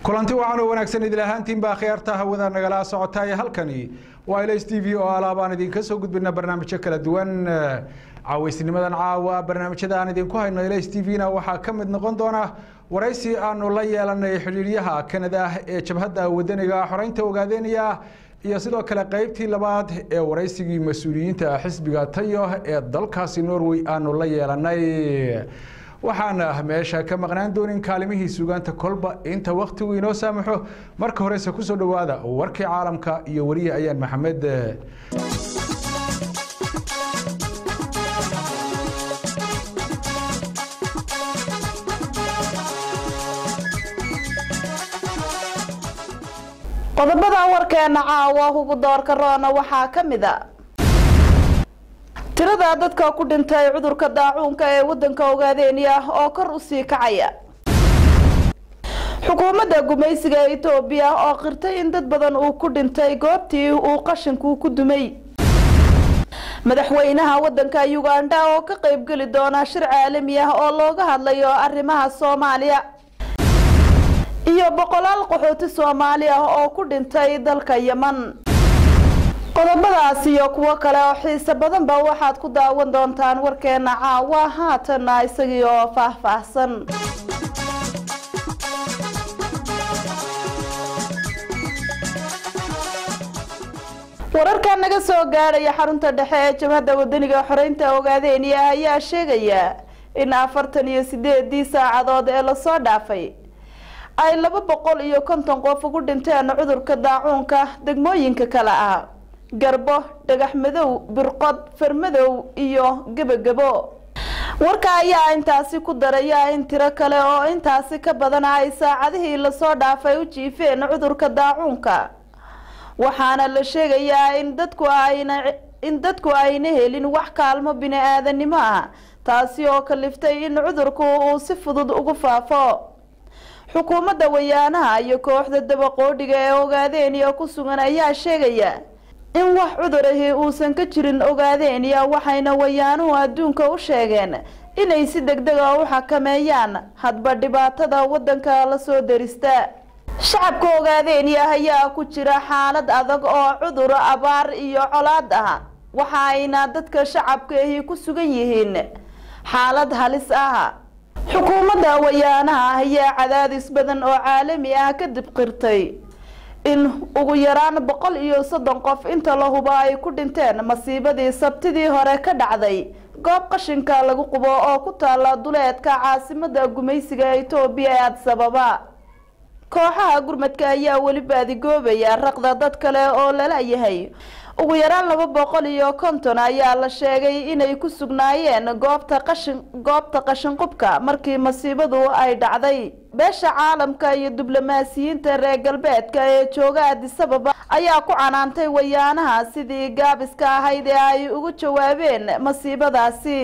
kulanti wacan oo wanaagsan idil ahaantiinbaa khiyaarta hawada nagala socotaay halkani waa ls t v oo alaabaan idinka soo gudbina barnaamijyo kala duwan caaweysnimadan caawa barnaamijyada aan idinku hayno ls t v-na waxaa ka mid noqon doona waraysi aanu la yeelanay xidhiiryaha kanada ee jabhadda wadaniga xoreynta ogaadeynaya iyo sidoo kale qeybtii labaad ee waraysigii mas-uuliyiinta xisbiga tayo ee dalkaasi norway aanu la yeelanay waxaana meesha ka maqnaan doonin kaalimihii sugaanta kolba inta waktigu inoo saamaxo marka horese kusoo dhowaada warkii caalamka iyo weriye ayaan maxamed qodobada warkeena caawa hubu doorka roona waxaa ka mid a tirada dadka ku dhintay cudurka daacuunka ee wadanka ogaadeenya oo kor usii kacaya xukuumadda gumaysiga etoobiya oo qirtay in dad badan uu ku dhintay goobtii uu qashinku ku dumay madaxweynaha wadanka uganda oo ka qeybgeli doona shir caalami ah oo looga hadlayo arrimaha soomaaliya iyo boqolaal qaxooti soomaali ah oo ku dhintay dalka yeman qodobadaas iyo kuwo kale oo xiise badanba waxaad ku daawan doontaan warkeena caawa haatana isagii oo faahfaahsan wararka naga soo gaadhaya xarunta dhexe ee jabhadda wadaniga xoreynta ogaadeenya ayaa sheegaya in afartan iyo sideedii saacadood ee lasoo dhaafay ay laba boqol iyo konton qof ugu dhinteen cudurka daacuunka degmooyinka kale ah garbo dhagax madow birqod farmadow iyo gebagabo warka ayaa intaasi ku daraya in tiro kale oo intaasi ka badan ay saacadihii lasoo dhaafay u jiifeen cudurka daacuunka waxaana la sheegayaa in dadku ayna in dadku ayna helin wax kaalmo bini-aadanimo ah taasi oo kaliftay in cudurku uu si fudud ugu faafo xukuumadda wayaanaha iyo kooxda dabaqoodhiga ee ogaadeenya ku sugan ayaa sheegaya in wax cudurahi uusan ka jirin ogaadeenya waxayna wayaanuhu adduunka u sheegeen inay si degdega u xakameeyaan hadba dhibaatada wadanka lasoo darista shacabka ogaadeenya ayaa ku jira xaalad adag oo cudur abaar iyo colaad ah waxa ayna dadka shacabka ahi ku sugan yihiin xaalad halis ah xukuumadda wayaanaha ayaa cadaadis badan oo caalami ah kadib qirtay in ugu yaraan boqol iyo soddon qof inta la hubo ay ku dhinteen masiibadii sabtidii hore ka dhacday goob qashinka lagu qubo oo ku taala duleedka caasimada gumaysiga etoobiya ee adsababa kooxaha gurmadka ayaa weli baadigoobaya raqda dad kale oo lala yahay ugu yaraan laba boqol iyo konton ayaa la sheegay inay ku sugnaayeen goobta qashin goobta qashinqubka markii masiibadu ay dhacday beesha caalamka iyo diblomaasiyiinta reer galbeedka ee jooga adisababa ayaa ku canaantay wayaanaha sidii gaabiska ahayd ee ay ugu jawaabeen masiibadaasi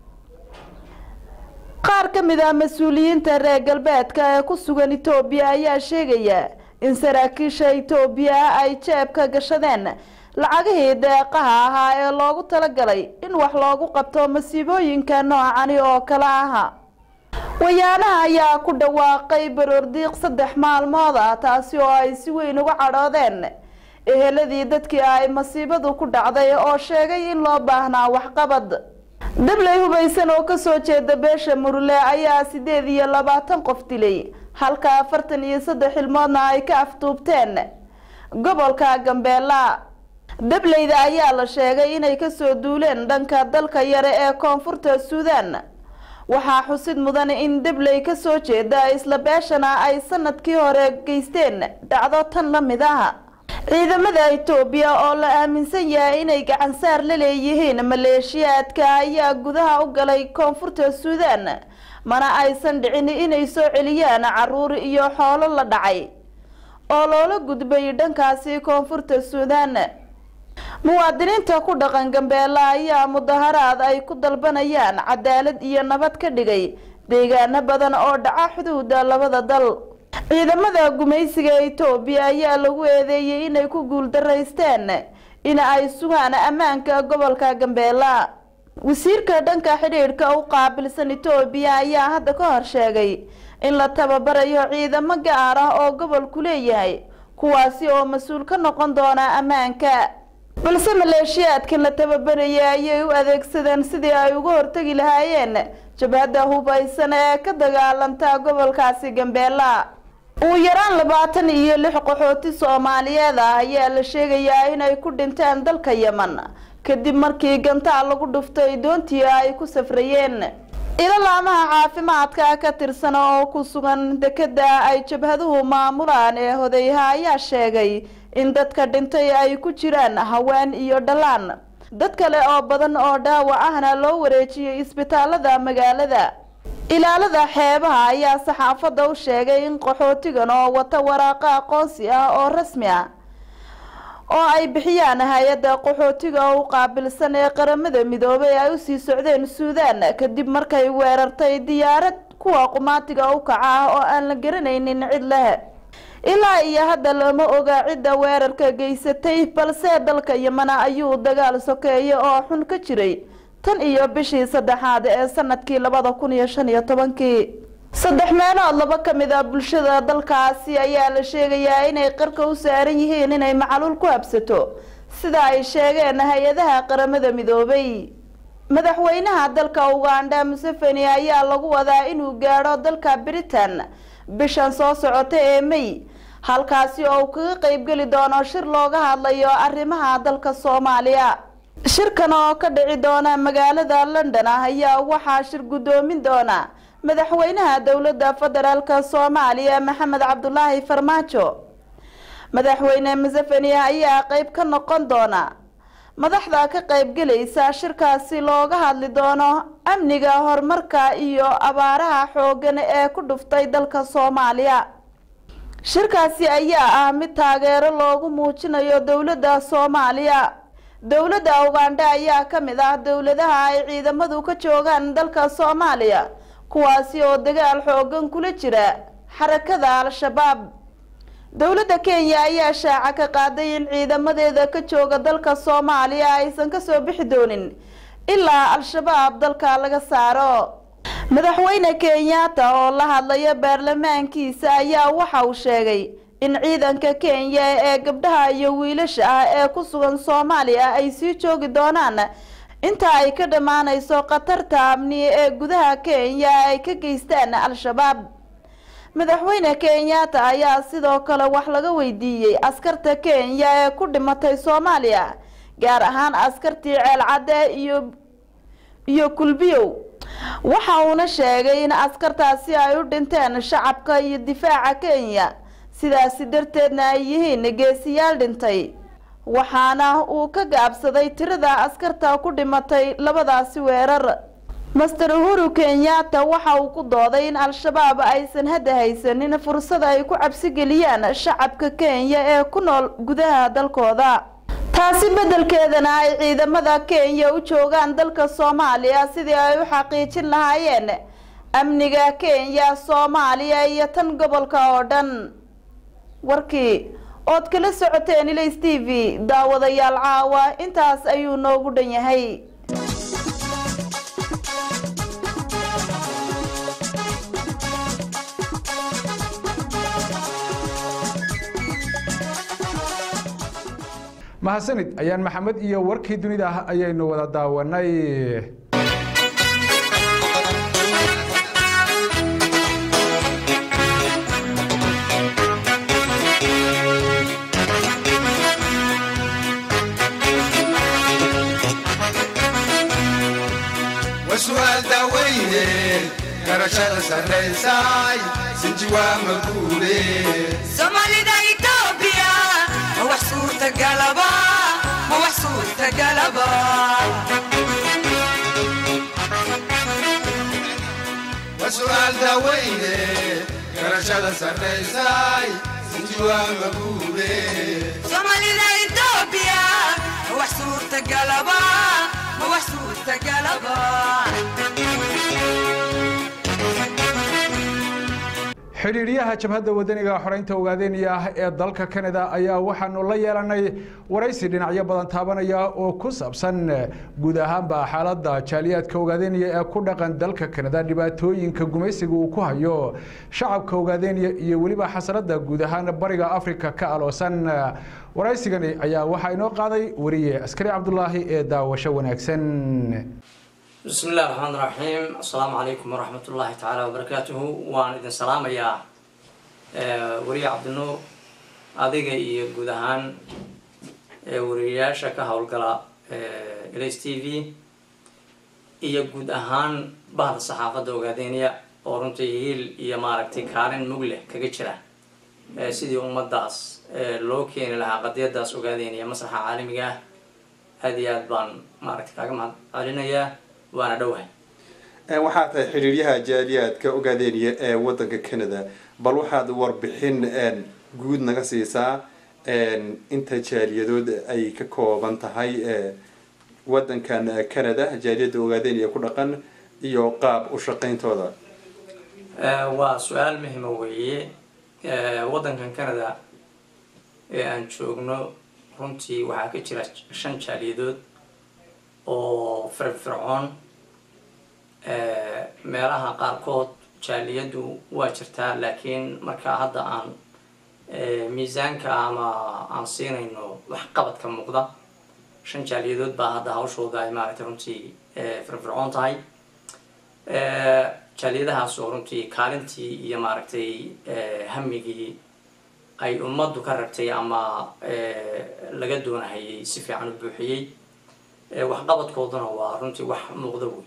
qaar ka mid ah mas-uuliyiinta reer galbeedka ee ku sugan etoobiya ayaa sheegaya in saraakiisha etoobiya ay jeebka gashadeen lacagihii deeqaha ahaa ee loogu talagalay in wax loogu qabto masiibooyinka noocani oo kale aha wayaanaha ayaa ku dhawaaqay baroordiiq saddex maalmood ah taasi oo ay si weyn uga cadhoodeen eheladii dadkii ay masiibadu ku dhacday oo sheegay in loo baahnaa waxqabad dabley hubaysan oo kasoo jeeda beesha murule ayaa sideed iyo labaatan qof dilay halka afartan iyo saddex ilmoodna ay ka afduubteen gobolka gambeela dableyda ayaa la sheegay inay kasoo duuleen dhanka dalka yare ee koonfurta suudan waxaa xusid mudan in dabley kasoo jeeda isla beeshana ay sanadkii hore geysteen dhacdo tan la mid ah ciidamada etoobiya oo la aaminsan yahay inay gacansaar la leeyihiin maleeshiyaadka ayaa gudaha u galay koonfurta suudan mana aysan dhicin inay soo celiyaan caruur iyo xoolo la dhacay oo loola gudbay dhankaasi koonfurta suudan muwaadiniinta ku dhaqan gambeela ayaa mudaharaad ay ku dalbanayaan cadaalad iyo nabad ka dhigay deegaano badan oo dhaca xuduuda labada dal ciidamada gumaysiga etoobiya ayaa lagu eedeeyey inay ku guuldaraysteen in ay sugaan ammaanka gobolka gambeela wasiirka dhanka xidhiidhka u qaabilsan etoobiya ayaa hadda ka hor sheegay in la tababarayo ciidamo gaar ah oo gobolku leeyahay kuwaasi oo mas-uul ka noqon doona ammaanka balse maleeshiyaadkan la tababarayay ayay u adeegsadeen sidii ay uga hortegi lahaayeen jabhadda hubaysan ee ka dagaalanta gobolkaasi gambeela ugu yaraan labaatan iyo lix qaxooti soomaaliyeed ah ayaa la sheegayaa inay ku dhinteen dalka yeman kadib markii gantaal lagu dhuftay doontii ay ku safrayeen ilalaamaha caafimaadka ka tirsan oo ku sugan dekeda ay jabhaduhu maamulaan ee hodeyha ayaa sheegay in dadka dhintay ay ku jiraan haween iyo dhalaan dad kale oo badan oo dhaawac ahna loo wareejiyey isbitaalada magaalada ilaalada xeebaha ayaa saxaafadda u sheegay in qaxootigan oo wata waraaqo aqoonsi ah oo rasmi ah oo ay bixiyaan hay-adda qaxootiga u qaabilsan ee qaramada midoobay ay usii socdeen suudaan kadib markay weerartay diyaarad kuwa qumaatiga u kaca ah oo aan la garanaynin cid leh ilaa iyo hadda lama oga cidda weerarka geysatay balse dalka yemana ayuu dagaal sokeeye oo xun ka jiray tan iyo bishii saddexaad ee sanadkii labada kun iyo shan iyo tobankii saddex meelood laba ka mid a bulshada dalkaasi ayaa la sheegayaa inay qarka u saaran yihiin inay macaluul ku habsato sida ay sheegeen hay-adaha qaramada midoobay madaxweynaha dalka ugandha museveni ayaa lagu wadaa inuu gaadho dalka britain bishan soo socota ee may halkaasi oo uu kaga qeybgeli doono shir looga hadlayo arrimaha dalka soomaaliya shirkan oo ka dhici doona magaalada london ah ayaa waxaa shir guddoomin doona madaxweynaha dowladda federaalka soomaaliya maxamed cabdulaahi farmaajo madaxweyne museveni ayaa qeyb ka noqon doona madaxda ka qeybgelaysa shirkaasi looga hadli doono amniga horumarka iyo abaaraha xoogan ee ku dhuftay dalka soomaaliya shirkaasi ayaa ah mid taageero loogu muujinayo dowladda soomaaliya dowladda ugandha ayaa ka mid ah dowladaha ay ciidamadu ka joogaan dalka soomaaliya kuwaasi oo dagaal xoogan kula jira xarakada al-shabaab dowladda kenya ayaa shaaca ka qaaday in ciidamadeeda ka jooga dalka soomaaliya aysan kasoo bixi doonin ilaa al-shabaab dalka laga saaro madaxweyne kenyatta oo la hadlaya baarlamaankiisa ayaa waxa uu sheegay in ciidanka kenya ee gabdhaha iyo wiilasha ah ee ku sugan soomaaliya ay sii joogi doonaan inta ay ka dhammaanayso khatarta amni ee gudaha kenya ay ka geystaan al-shabaab madaxweyne kenyatta ayaa sidoo kale wax laga weydiiyey askarta kenya ee ku dhimatay soomaaliya gaar ahaan askartii ceelcadde iyo iyo kulbiyow waxa uuna sheegay in askartaasi ay u dhinteen shacabka iyo difaaca kenya sidaasi darteedna ay yihiin geesiyaal dhintay waxaana uu ka gaabsaday tirada askarta ku dhimatay labadaasi weerar master uhuru kenyatta waxa uu ku dooday in al-shabaab aysan hadda haysanin fursad ay ku cabsigeliyaan shacabka kenya ee ku nool gudaha dalkooda taasi beddelkeedana ay ciidamada kenya u joogaan dalka soomaaliya sidii ay u xaqiijin lahaayeen amniga kenya soomaaliya iyo tan gobolka oo dhan warkii ood kala socoteen ilays t v daawadayaal caawa intaas ayuu noogu dhan yahay mahadsanid ayaan maxamed iyo warkii dunida ah ayaynu wada daawanay وسؤال داويني garashada sarraysay sinji waa maguule soomaalida itoobiya ma wax suurtagalaba ma wax suurtagalaba waa su'aal daaweyne garashada sarraysay sinji waa maguule soomaalida itoobiya ma wax suurtagalaba ma wax suurtagalaba xidhiidhyaha jabhadda wadaniga xoreynta ogaadeenaya ah ee dalka canada ayaa waxaanu la yeelanay waraysi dhinacyo badan taabanaya oo ku saabsan guud ahaanba xaaladda jaaliyaadka ogaadeenaya ee ku dhaqan dalka canada dhibaatooyinka gumaysiga uu ku hayo shacabka ogaadeenaya iyo weliba xasaradda guud ahaan bariga africa ka aloosan waraysigani ayaa waxaa inoo qaaday wariye askari cabdulaahi ee daawasho wanaagsan بسم الله الرحمن الرحيم السلام عليكم ورحمة الله تعالى وبركاته وأنا إذن سلام يا وري عبد النور أديك إيه جودهان ورياشة كهولجلا إليس تي في إيه جودهان بعض الصحافة دوغادينيا أورنتي هيل إيه ماركتي كارن مغلة كجتشرة سيدي أم داس لو كان لها قضية داس أوغادينيا مسرح عالمي هذه أدبان ماركتي كاغم علينا waana dhowahay waxaa tahay xidhiiryaha jaaliyaadka ogaadeeniya ee wadanka canada bal waxaad warbixin guud naga siisaa inta jaaliyadood ay ka kooban tahay wadankan canada jaaliyadda ogaadeeniya ku dhaqan iyo qaab u shaqayntooda waa su-aal muhima weeye wadankan canada ee aan joogno runtii waxaa ka jira shan jaaliyadood oo firfircoon meelaha qaarkood jaaliyaddu waa jirtaa laakiin markaa hadda aan miisaanka ama aan siinayno waxqabadka muuqda shan jaaliyadood baa hadda hawshooda ay maaragtay runtii firfircoon tahay jaaliyadahaas oo runtii kaalintii iyo maaragtay hamigii ay ummaddu ka ragtay ama laga doonahayay si fiican u buuxiyey waxqabadkooduna waa runtii wax muuqda wey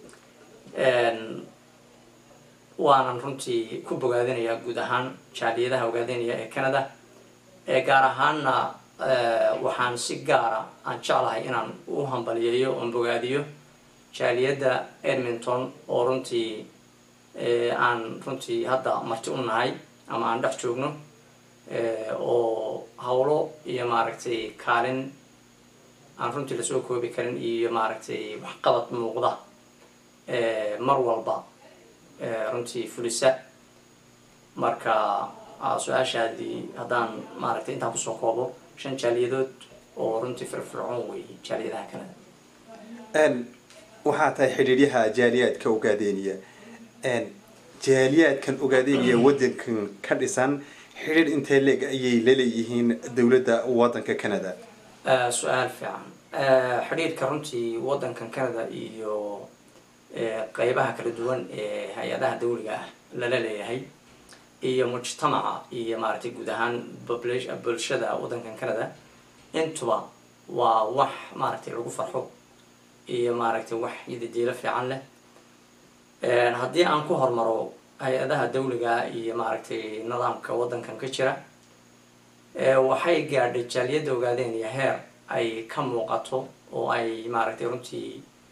waanan runtii ku bogaadinayaa guud ahaan jaaliyadaha ogaadinaya ee canada gaar ahaanna waxaan si gaara aan jeclahay inaan u hambaliyeeyo oon bogaadiyo jaaliyadda edmonton oo runtii aan runtii hadda marti u nahay ama aan dhex joogno oo hawlo iyo maaragtay kaalin aan runtii lasoo koobi karin iyo maaragtay waxqabad muuqda mar walba runtii fulisa marka su-aashaadii haddaan maaragtay intaan kusoo koobo shan jaaliyadood oo runtii firfircoon weeye jaaliyadaha canada waxaa tahay xidhiiryaha jaaliyaadka ogaadeeniya jaaliyaadkan ogaadeeniya wadankan ka dhisan xidhiir intee leeg ayay laleeyihiin dowladda wadanka canada su-aal fiican xidhiirka runtii wadankan canada iyo qeybaha kala duwan ee hay-adaha dawliga ah lala leeyahay iyo mujtamaca iyo maaragtay guud ahaan bulshada wadankan canada intuba waa wax maaragtay lagu farxo iyo maaragtay wax yadadiilo fiican leh haddii aan ku hormaro hay-adaha dawliga iyo maaragtay nidaamka wadankan ka jira waxay gaadhay jaaliyadda ogaadeen iyo heer ay ka muuqato oo ay maaragtay runtii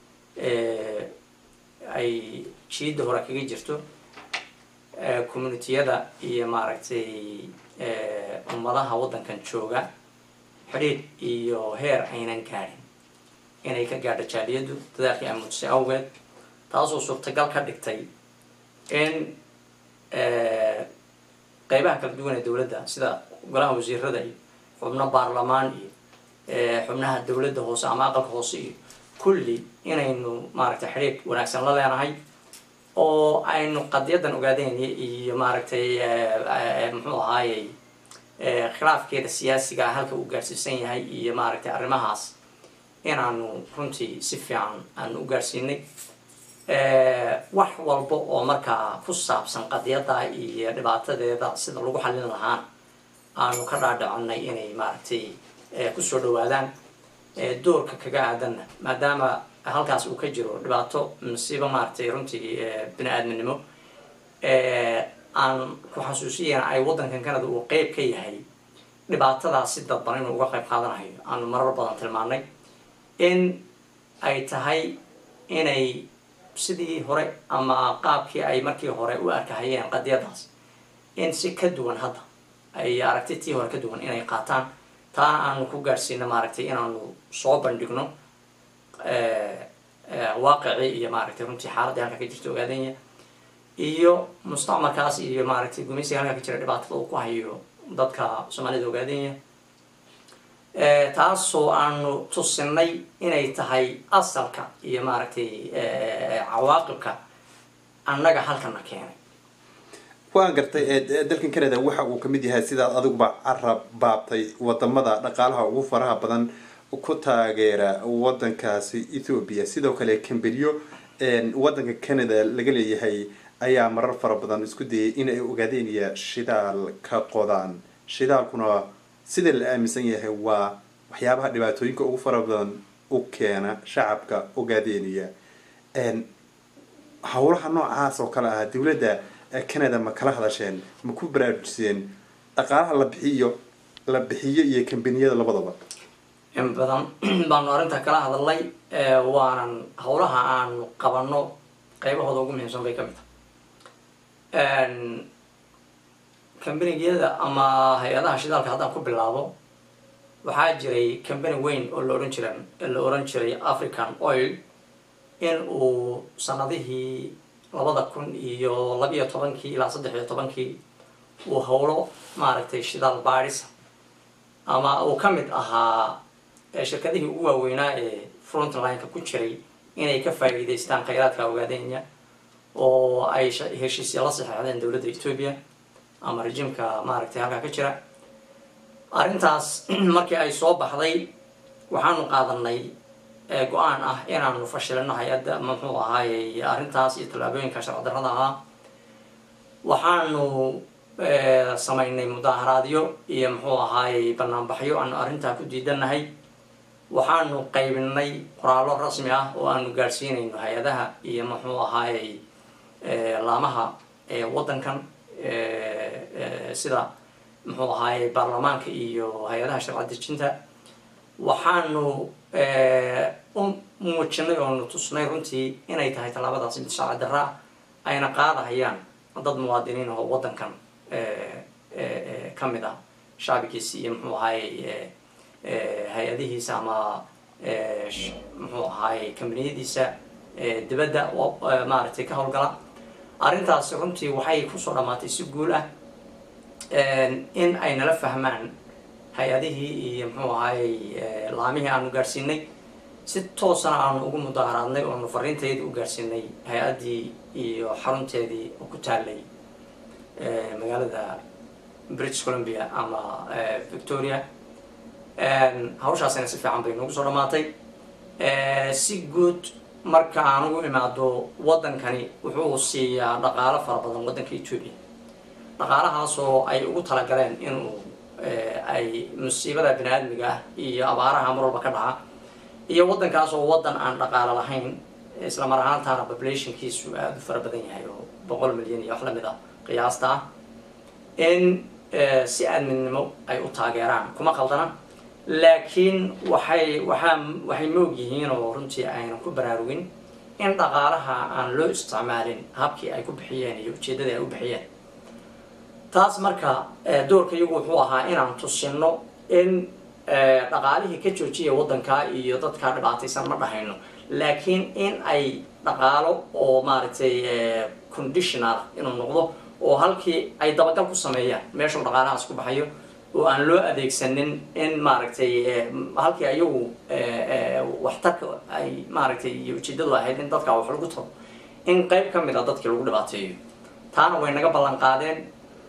ay jiidda hore kaga jirto communitiyada iyo maaragtay ummadaha waddankan jooga xidhiidh iyo heer aynan gaadhin inay ka gaadho jaaliyaddu dadaalkii ay muujisay awgeed taasoo suurtagal ka dhigtay in qeybaha kala duwan ee dowladda sida golaha wasiirada iyo xubno baarlamaan iyo xubnaha dowladda hoose ama aqalka hoose iyo kulli inaynu maaragtay xidhiidh wanaagsan la leenahay oo aynu qadiyadan ogaadeen iyo maaragtay muxuu ahaayey khilaafkeeda siyaasiga halka uu gaarsiisan yahay iyo maaragtay arrimahaas inaanu runtii si fiican aanu u gaarsiinay wax walba oo markaa ku saabsan qadiyada iyo dhibaatadeeda sida lagu xallin lahaan aanu ka dhaadhicinay inay maaragtay kusoo dhawaadaan doorka kaga aadanna maadaama halkaas uu ka jiro dhibaato masiibo maaragtay runtii bini aadminimo aan ku xasuusiyana ay waddankan canada uu qeyb ka yahay dhibaatadaas si dadban inuu uga qayb qaadanayo aanu marar badan tilmaanay in ay tahay inay sidii hore ama qaabkii ay markii hore u arkahayeen qadiyadaas in si ka duwan hadda ay aragti tii hore ka duwan inay qaataan taana aanu ku gaadhsiino maaragtay inaanu soo bandhigno waaqicii iyo maaragtay runtii xaaladii halka ka jirta ogaadanya iyo mustacmarkaas iyo maaragtay gumaysiga halkaa ka jira dhibaatada uu ku hayo dadka soomaalida ogaadenya taasoo aanu tusinay inay tahay asalka iyo maaragtay cawaaqibka annaga halkana keenay waan gartay ee dalkan canada waxa uu kamid yahay sidaad adiguba carab baabtay wadamada dhaqaalaha ugu faraha badan ku taageera wadankaasi ethoobia sidoo kale camberiyo wadanka canada laga leeyahay ayaa marar fara badan isku dayay in ay ogaadeenaya shidaal ka qodaan shidaalkuna sida la aaminsan yahay waa waxyaabaha dhibaatooyinka ugu fara badan u keena shacabka ogaadeenaya howlaha noocaas oo kale ah dowladda canada ma kala hadasheen ma ku baraarujiseen dhaqaalaha la bixiyo la bixiyo iyo kambaniyada labadaba in badan baanu arrintaa kala hadalnay waanan howlaha aanu qabano qaybahooda ugu muhiimsan bay ka mid tahay kambanigiyada ama hay-adaha shidaalka haddaan ku bilaabo waxaa jiray cambany weyn oo la ohan jira la oran jiray african oil in uu sanadihii labada kun iyo labiyo tobankii ilaa saddex iyo tobankii uu howlo maaragtay shidaal baadhisa ama uu ka mid ahaa shirkadihii ugu waaweynaa ee frontlineka ku jiray inay ka faa'iidaystaan khayraadka ogaadenya oo ay heshiisya la saxeexdeen dowladda ethoobia ama rejimka maaragtay halkaa ka jira arrintaas markii ay soo baxday waxaanu qaadanay go-aan ah inaanu fashilino hay-adda muxuu ahaayey arrintaas iyo tallaabooyinka sharci darrada ahaa waxaanu samaynay mudaaharaadyo iyo muxuu ahaayey banaanbaxyo aanu arrintaa ku diidanahay waxaanu qaybinay qoraallo rasmi ah oo aanu gaadhsiinayno hay-adaha iyo muxuu ahaayey laamaha waddankan sida muxuu ahaayey baarlamaanka iyo hay-adaha sharci dejinta waxaanu u muujinay oonu tusnay runtii inay tahay tallaabadaasi mid sharci darra ah ayna qaadahayaan dad muwaadiniin oo waddankan ka mid ah shacbigiisi iyo muxuu ahaayey hay-adihiisa ama muxuu ahaayey kambaniyadiisa dibadda maaragtay ka howlgala arrintaasi runtii waxay kusoo dhammaatay si guul ah in ay nala fahmaan hay-adihii iyo muxuu ahaayey laamihii aanu gaadhsiinay si toosana aanu ugu mudaaharaadnay oonu fariintayda u gaadhsiinay hay-addii iyo xarunteedii oo ku taalay magaalada british columbia ama victoria hawshaasina si fiican bay noogu soo dhammaatay si guud marka aan ugu imaado waddankani wuxuu siiyaa dhaqaalo fara badan waddanka ethoobia dhaqaalahaasoo ay ugu talagaleen inuu ay musiibada bini aadmiga ah iyo abaaraha mar walba ka dhaca iyo waddankaas oo waddan aan dhaqaalo lahayn isla mar ahaantaana populationkiisu aada u fara badan yahay oo boqol milyan iyo wax lamid ah qiyaasta ah in si aadminimo ay u taageeraan kuma qaldana laakiin waxay waxaa waxay moog yihiin oo runtii aynan ku baraarugin in dhaqaalaha aan loo isticmaalin habkii ay ku bixiyeen iyo ujeeddadii ay u bixiyeen taas marka doorka iyagu wuxuu ahaa inaan tusino in dhaqaalihii ka joojiya waddankaa iyo dadkaa dhibaataysan ma dhahayno laakiin in ay dhaqaalo oo maaragtay conditional inuu noqdo oo halkii ay dabagal ku sameeyaan meeshuu dhaqaalahaas ku baxayo oo aan loo adeegsanin in maaragtay halkii ayagu waxtarka ay maaragtay iyo ujeedadu ahayd in dadka wax lagu taro in qayb ka mid a dadkii lagu dhibaateeyo taana way naga ballan qaadeen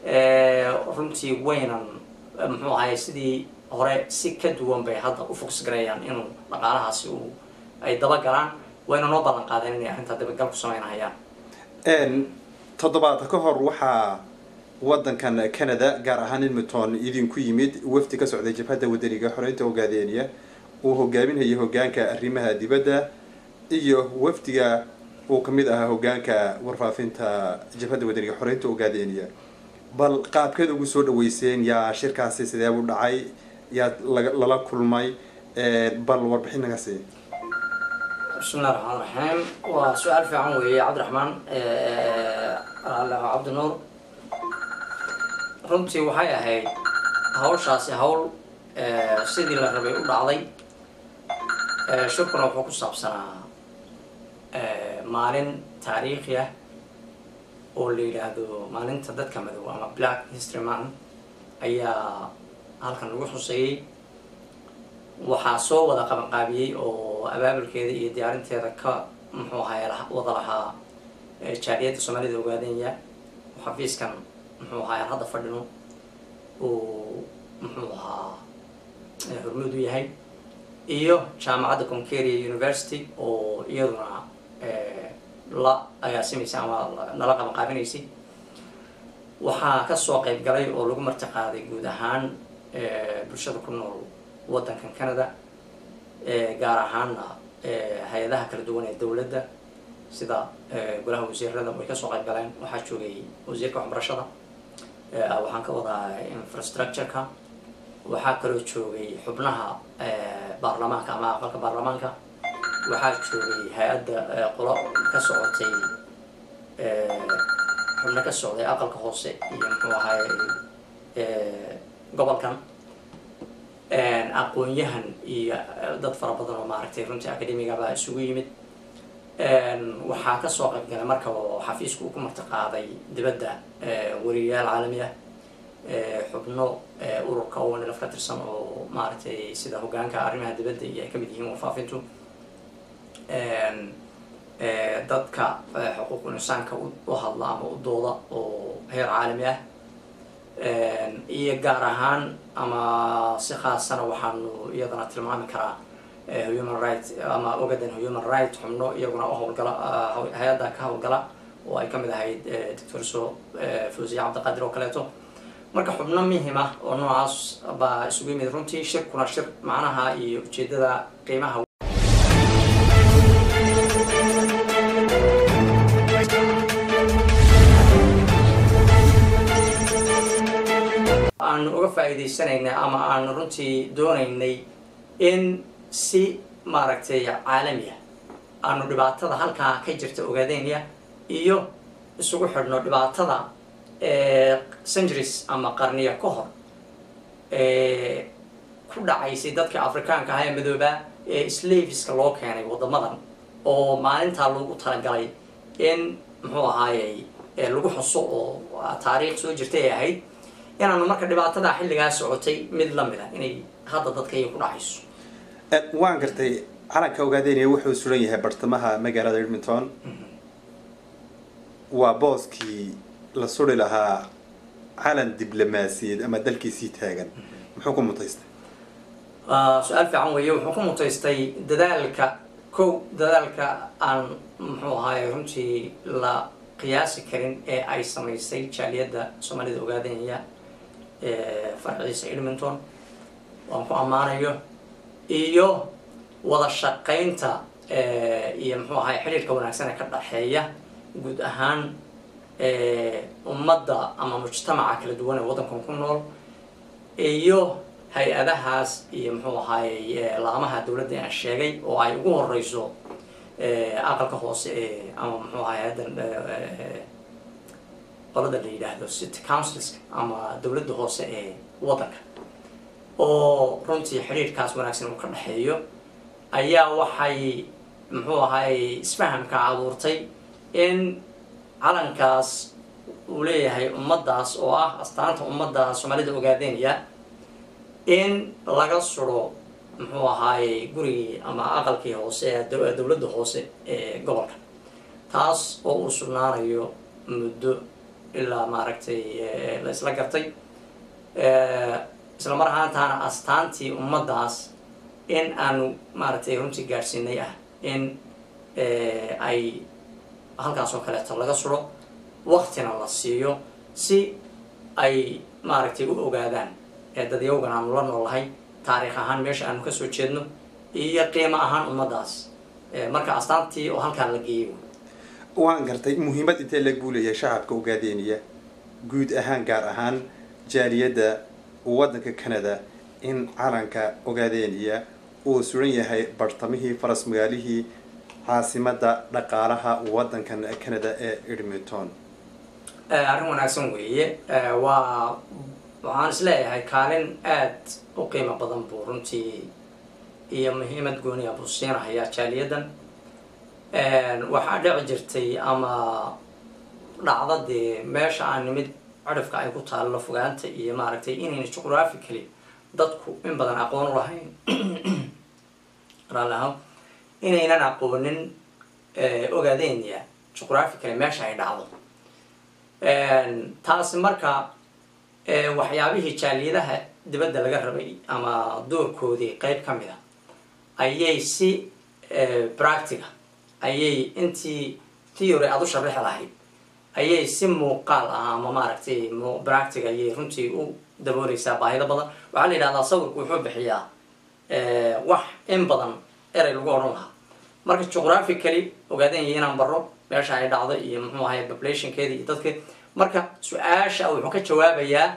runtii waynan muxuu ahay sidii hore si ka duwan bay hadda u fogs garayaan inuu dhaqaalahaasi uu ay dabagalaan wayna noo ballan qaadeen inay arrintaa dabagal ku sameynahayaan toddobaad ka hor waxaa waddankan canada gaar ahaan edmonton idinku yimid wafdi ka socday jabhadda wadaniga xoreynta ogaadeeniya uu hogaaminayay hogaanka arrimaha dibadda iyo wafdiga uu kamid ahaa hogaanka warfaafinta jabhadda wadaniga xoreynta ogaadeeniya bal qaabkeed ugu soo dhaweyseen yaa shirkaasi sidee u dhacay yaa lala kulmay bal warbixin naga sii bismillahi raxmaan raxiim waa su-aal fiican weeye cabdiraxmaan cabdinuur runtii waxay ahayd hawshaasi hawl sidii la rabay u dhacday shirkuna wuxuu ku saabsanaa maalin taariikhi ah oo la yidhaahdo maalinta dadka madow ama black history man ayaa halkan lagu xuseeyey waxaa soo wada qabanqaabiyey oo abaabulkeeda iyo diyaarinteeda ka muxuu ahaay wada lahaa jaaliyadda soomaalida ogaadenya xafiiskan muxuu ahaay aan hadda fadhino uu muxuu ahaa hormuud u yahay iyo jaamacadda concaria university oo iyaduna la agaasimaysay ama nala qabanqaabinaysay waxaa kasoo qayb galay oo lagu marti qaaday guud ahaan bulshada ku nool waddankan canada gaar ahaanna hay-adaha kala duwan ee dowladda sida golaha wasiirada way kasoo qayb galeen waxaa joogay wasiirka waxbarashada waxaan ka wadaa infrastructure-ka waxaa kaloo joogay xubnaha baarlamaanka ama aqalka baarlamaanka waxaa joogay hay-adda qolo ka socotay xubno ka socday aqalka hoose iyo muxuu ahaay gobolkan aqoon-yahan iyo dad fara badan oo maaragtay runtii academigabaa isugu yimid waxaa kasoo qayb galay marka oo xafiisku uu ku marti qaaday dibadda wariyayaal caalami ah xubno ururka onlf ka tirsan oo maaragtay sida hogaanka arrimaha dibadda iyo ay kamid yihiin warfaafintu dadka xuquuqul insaanka u hadla ama u dooda oo heer caalami ah iyo gaar ahaan ama si khaasana waxaanu iyadana tilmaami karaa human right ama ogadan human right xubno iyaguna u howlgala hay-adda ka howlgala oo ay kamid ahayd doctor so fawsiya cabdiqaadir oo kaleeto marka xubno muhim ah oo noocaas baa isugu yimid runtii shirkuna shir macnaha iyo ujeedada qiimaha aanu uga faa'iidaysanaynay ama aanu runtii doonaynay in si maaragtay caalami ah aanu dhibaatada halkaa ka jirta ogaadeenya iyo isugu xidhno dhibaatada centuries ama qarniya ka hor ku dhacaysay dadka afrikaanka ah ee madoobaa ee slaveska loo keenay waddamadan oo maalintaa loogu talagalay in muxuu ahaayey lagu xuso oo taariikh soo jirtay ay ahayd inaanu marka dhibaatada xilligaa socotay mid lamid ah inay hadda dadka iyo ku dhacayso waan gartay calanka ogaadeynaya wuxuu suran yahay bartamaha magaalada edmonton waa booskii la suri lahaa calan diblomaasiyeed ama dalkiisii taagan muxuu ku mutaystay su-aal fiican weeye wuxuu ku mutaystay dadaalka kow dadaalka aan muxuu ahaay runtii la qiyaasi karin ee ay samaysay jaaliyadda soomaalida ogaadanaya farciisa edmonton waan ku ammaanayo iyo wada shaqaynta iyo muxuu ahaay xidhiirka wanaagsan ee ka dhaxeeya guud ahaan ummadda ama mujtamaca kala duwan ee waddankan ku nool iyo hay-adahaas iyo muxuu ahaayey laamaha dowladda aan sheegay oo ay ugu horeyso aqalka hoose ee ama muxuu ahaay haddan qolada la yidhaahdo city councilska ama dowladda hoose ee waddanka oo runtii xidhiirkaas wanaagsan uu ka dhexeeyo ayaa waxay muxuu ahaay isfahamka abuurtay in calankaas uu leeyahay ummaddaas oo ah astaanta ummadda soomaalida ogaadeynaya in laga suro muxuu ahaayey gurigii ama aqalkii hoose ee dowladda hoose ee gobolka taas oo uu sugnaanayo muddo ilaa maaragtay la isla gartay isla mar ahaantaana astaantii ummaddaas in aanu maaragtay runtii gaadhsiinay ah in ay halkaas oo kaleeto laga suro waktina la siiyo si ay maaragtay u ogaadaan dadyawgan aanu la noolahay taariikh ahaan meesha aanu kasoo jeedno iyo qiimo ahaan ummaddaas marka astaantii oo halkaa la geeyay waan gartay muhiimad intee lag buu leeyahay shacabka ogaadeeniya guud ahaan gaar ahaan jaaliyadda waddanka canada in calanka ogaadeeniya uu suran yahay bartamihii faras magaalihii caasimadda dhaqaalaha waddankan canada ee edmonton arrin wanaagsan weeye waa waxaan is leeyahay kaalin aad u qiimo badan buu runtii iyo muhiimad gooniya buu siinahayaa jaaliyaddan waxaa dhici jirtay ama dhacda dee meesha aan nimid cirifka ay ku taallo fogaanta iyo maaragtay inayna juqraphically dadku in badan aqoon u lahayn raalli ahaan inaynan aqoonin ogaadenya juqraphically meesha ay dhacdo taasi marka waxyaabihii jaaliyadaha dibadda laga rabay ama doorkoodii qeyb ka mid a ayay si practica ayay intii theory aada u sharaxi lahayd ayay si muuqaal ah ama maaragtay practic ayay runtii u dabooleysaa baahido badan waxaa la yidhahdaa sawirku wuxuu bixiyaa wax in badan erey lagu odhan lahaa marka juqraphically ogaadanya inaan baro meesha ay dhacdo iyo muxuu ahay populationkeeda iyo dadka marka su-aasha wuxuu ka jawaabayaa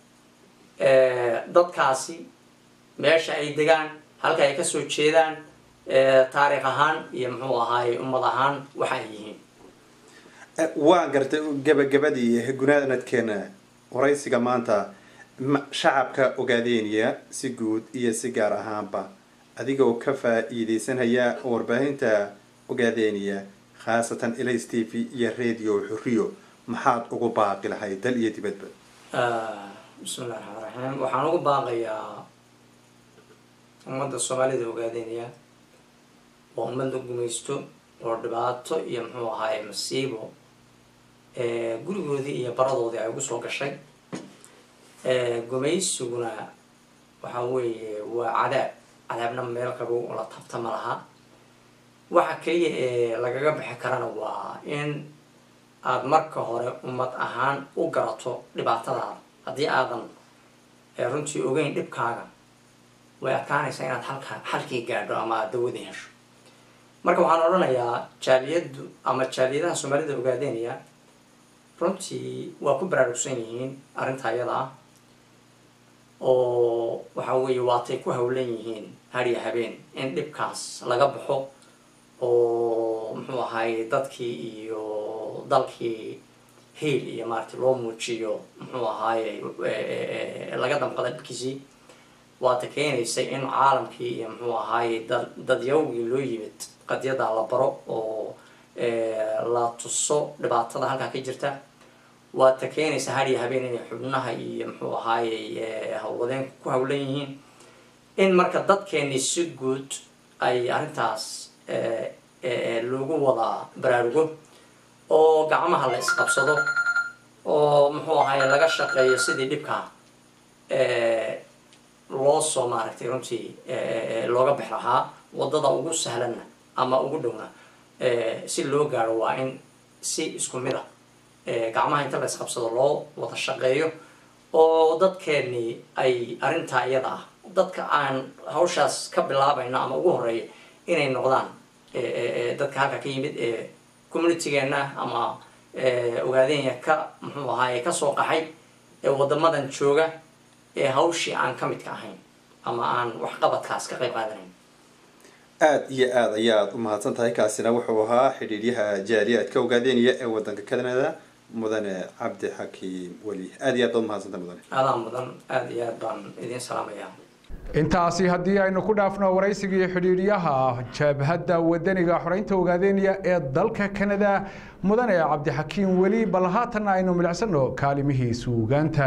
dadkaasi meesha ay degaan halka ay kasoo jeedaan taariikh ahaan iyo muxuu ahaay ummad ahaan waxa ay yihiin waa gartay gabagabadii gunaanadkeena waraysiga maanta shacabka ogaadeynaya si guud iyo si gaar ahaanba adigoo ka faa-iideysanaya warbaahinta ogaadeynaya khaasatan elas t v iyo radio xuriyo maxaad ugu baaqi lahay dal iyo dibadba bismillahi raxmaan raxiim waxaan ugu baaqayaa ummadda soomaalida ogaadeynaya waa ummad la gumaysto oo dhibaato iyo muxuu ahaaye masiibo gurigoodii iyo baradoodii ay ugu soo gashay gumaysiguna waxa weeye waa cadaab cadaabna meel qabow oo la tabta ma laha waxa keliya ee lagaga bixi karana waa in aada marka hore ummad ahaan u garato dhibaatadaada haddii aadan runtii ogeyn dhibkaaga way adkaanaysaa inaad halka xalkii gaadho ama aada dawadii hesho marka waxaan odhanayaa jaaliyaddu ama jaaliyadaha soomaalida ogaadeynaya runtii waa ku baraarugsan yihiin arrinta ayada ah oo waxa weeye waatay ku hawlan yihiin hariya habeen in dhibkaas laga baxo oo muxuu ahaay dadkii iyo dalkii hiil iyo maaragtay loo muujiyo muxuu ahaaye laga damqada dhibkiisii waata keenaysay in caalamkii iyo muxuu ahaaye dad dadyawgii loo yimid qadyadaa la baro oo la tuso dhibaatada halkaa ka jirta waata keenaysa hariya habeen inay xubnaha iyo muxuu ahaaye hawladeenku ku hawlan yihiin in marka dadkeeni si guud ay arrintaas loogu wada baraarugo oo gacmaha la isqabsado oo muxuu ahaye laga shaqeeyo sidii dhibkaa loo soo maaragtay runtii looga bix lahaa wadada ugu sahlanna ama ugu dhowna si loo gaaro waa in si isku mid a gacmaha inta la isqabsado loo wada shaqeeyo oo dadkeeni ay arrintaa iyada ah dadka aan hawshaas ka bilaabayno ama ugu horeeya inay noqdaan dadka halka ka yimid ee communitigeena ama ogaadeenya ka muxuu ahaaye kasoo qaxay ee wadamadan jooga ee hawshii aan ka midka ahayn ama aan waxqabadkaas ka qayb qaadanayn aada iyo aada ayaad u mahadsan tahay kaasina wuxuu ahaa xidhiidyaha jaaliyaadka ogaadeynaya ee wadanka canada mudane cabdi xakiim weli aada iyo aad baad umahadsantahay mudane aadaa mudan aada iyo aad baan idiin salaamayaa intaasi haddii aynu ku dhaafno waraysigii xidhiidhyaha jabhadda wadaniga xoreynta ogaadeynaya ee dalka kanada mudane cabdixakiim weli bal haatanna aynu milicsano kaalimihii suugaanta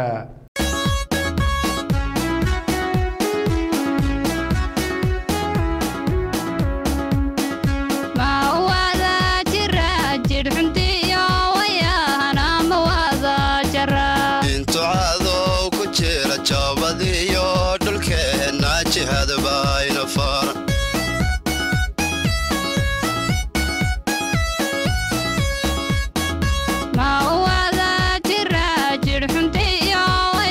intucadow ku jira joobadiyo dhulkeenna jihadbayna fara ma wada jira jir xuntiyo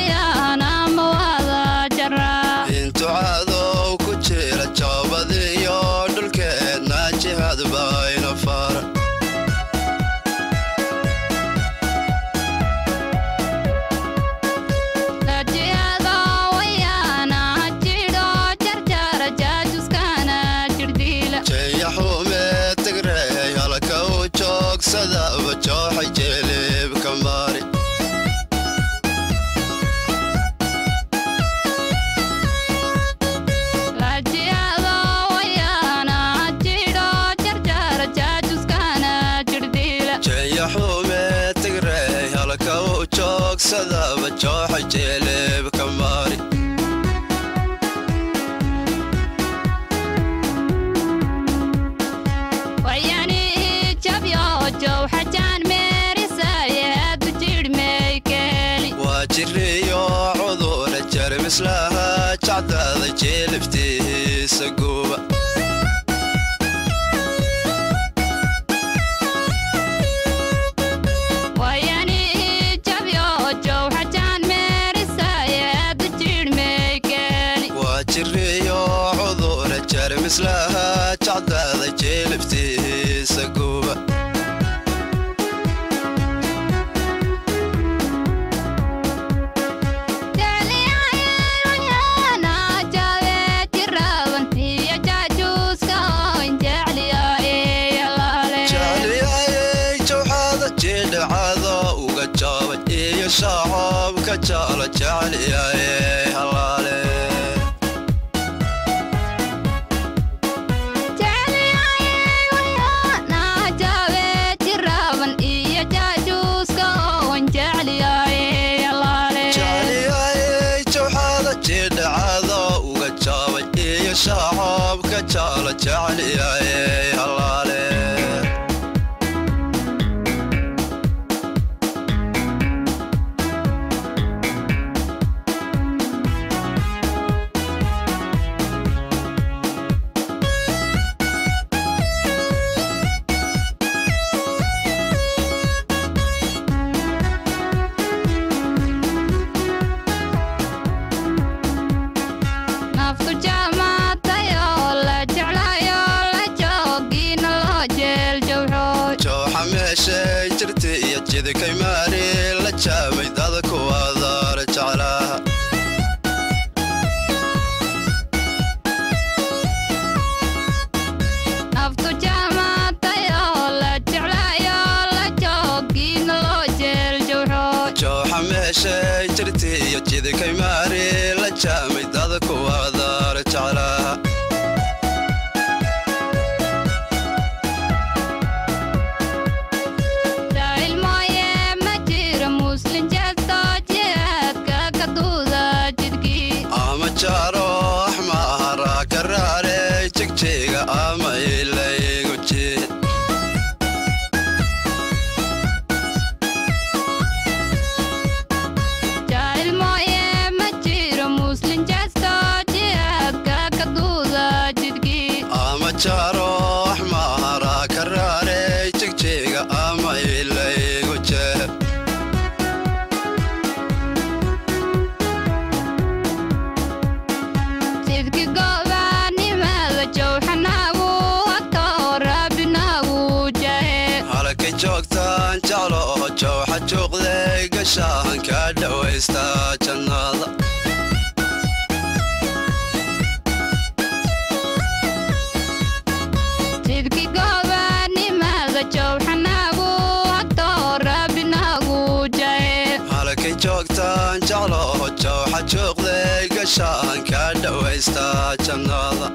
jeermislaha jacdaada jeeliftiisa guuba waa jiriyo cudura jeermislaha jacdaada jeeliftiisa guuba jecliyayay jawxaada jidhacada uga jaabay iyo shacabka jecla jecliyayay halaale jecliyayay jawxaada jidhacada uga jaabay iyo shacabka jecla jecliyayay halaale jooxa meeshay jirta iyo jidkay maari la jaamay dada kuwadaara jeclaha jooxa meeshay jirta iyo jidkay maari la jaamay dada kuwadaara jeclaha ama jaaro axmaara karaare jigjiga ama ilaygu jid ama jaaro axmaara karaare jigjiga ama ilaygu jid halkay joogtaan jeclo oo jawxa juuqday gashaan ka dhawaysta jannada halkay joogtaan jeclo oo jawxa juuqday gashaan ka dhawaysta jannada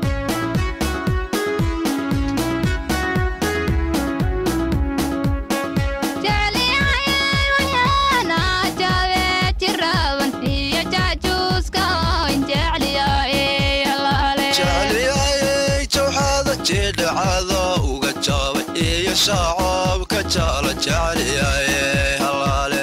jecliyayay jawxaada jidhacada uga jaabay iyo shacabka jecla jecliyayay halaale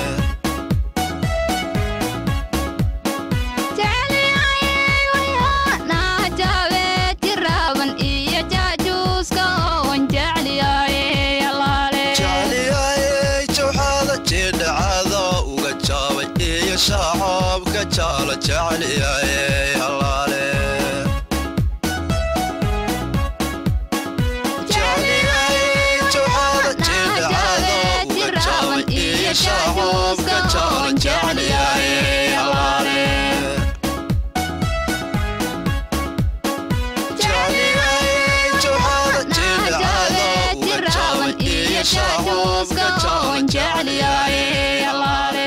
jecliyayay jawxaada jidhacada uga jaabay iyo shacabka jecla jecliyayay halaale jecliyayay jawxaada jidhacada uga jaabay iyo shacabka jecla jecliyayay halaale jecliyayay jawxaada jidhacada uga jaabay iyo shacabka jecla jecliyayay halaale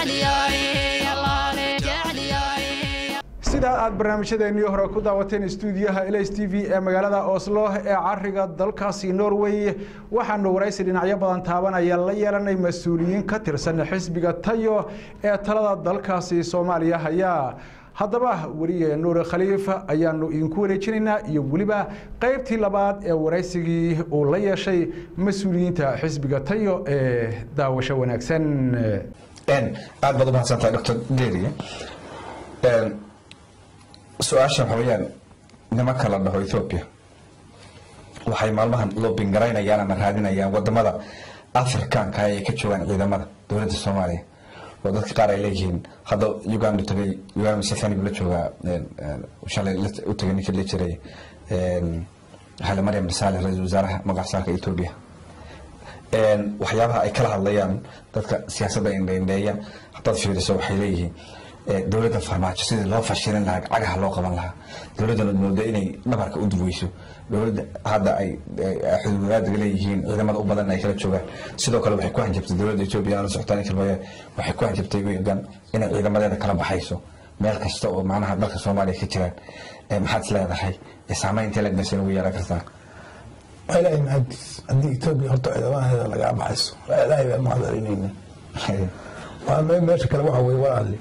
sida aad barnaamijyadeennii hore ku daawateen stuudiyaha ls t v ee magaalada oslo ee cariga dalkaasi norway waxaanu waraysi dhinacyo badan taabanaya la yeelanay mas-uuliyiin ka tirsan xisbiga tayo ee talada dalkaasi soomaaliya haya haddaba weriye nuur khaliif ayaanu idinku wareejinaynaa iyo weliba qaybtii labaad ee waraysigii uu la yeeshay mas-uuliyiinta xisbiga tayo ee daawasho wanaagsan aad baad umahadsantahay dr deriye su-aasha waxa weeyaan nimanka la dhaho ethoopia waxay maalmahan loobin garaynayaan ama raadinayaan wadamada afrikaanka ay ka joogaan ciidamada dowladda soomaaliya oo dadka qaar ay leeyihiin hadda uganda tagay uganda museveni buu la joogaa shalay u tagay ninkii la jiray xale maryam dhasaale ra-iisul wasaaraha magacasaarka ethoopia waxyaabaha ay kala hadlayaan dadka siyaasadda indheindheeya haddaad fiiriso waxay leeyihiin dowladda farmaajo sidii loo fashilin lahaa cagaha loo qaban lahaa dowladdana mooda inay dhabarka u dugeyso dowladda hadda ay xuduudaadiga leeyihiin ciidamada u badan ay kala joogaan sidoo kale waxay ku hanjabtay dowladda etoobiya aan la socotaan kilmaya waxay ku hanjabtay wigan inay ciidamadeeda kala baxayso meel kasta oo macnaha dalka soomaaliya ka jiraan maxaad is leedahay saameynta legnas ugu yeelan kartaa ilaahay mahadis haddii etoobiya horta ciidamaheeda lagaa baxayso ilaahay baa mahadalinayna waa me- meesha kale waxa weye walaali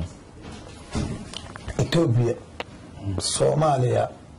etoobiya soomaaliya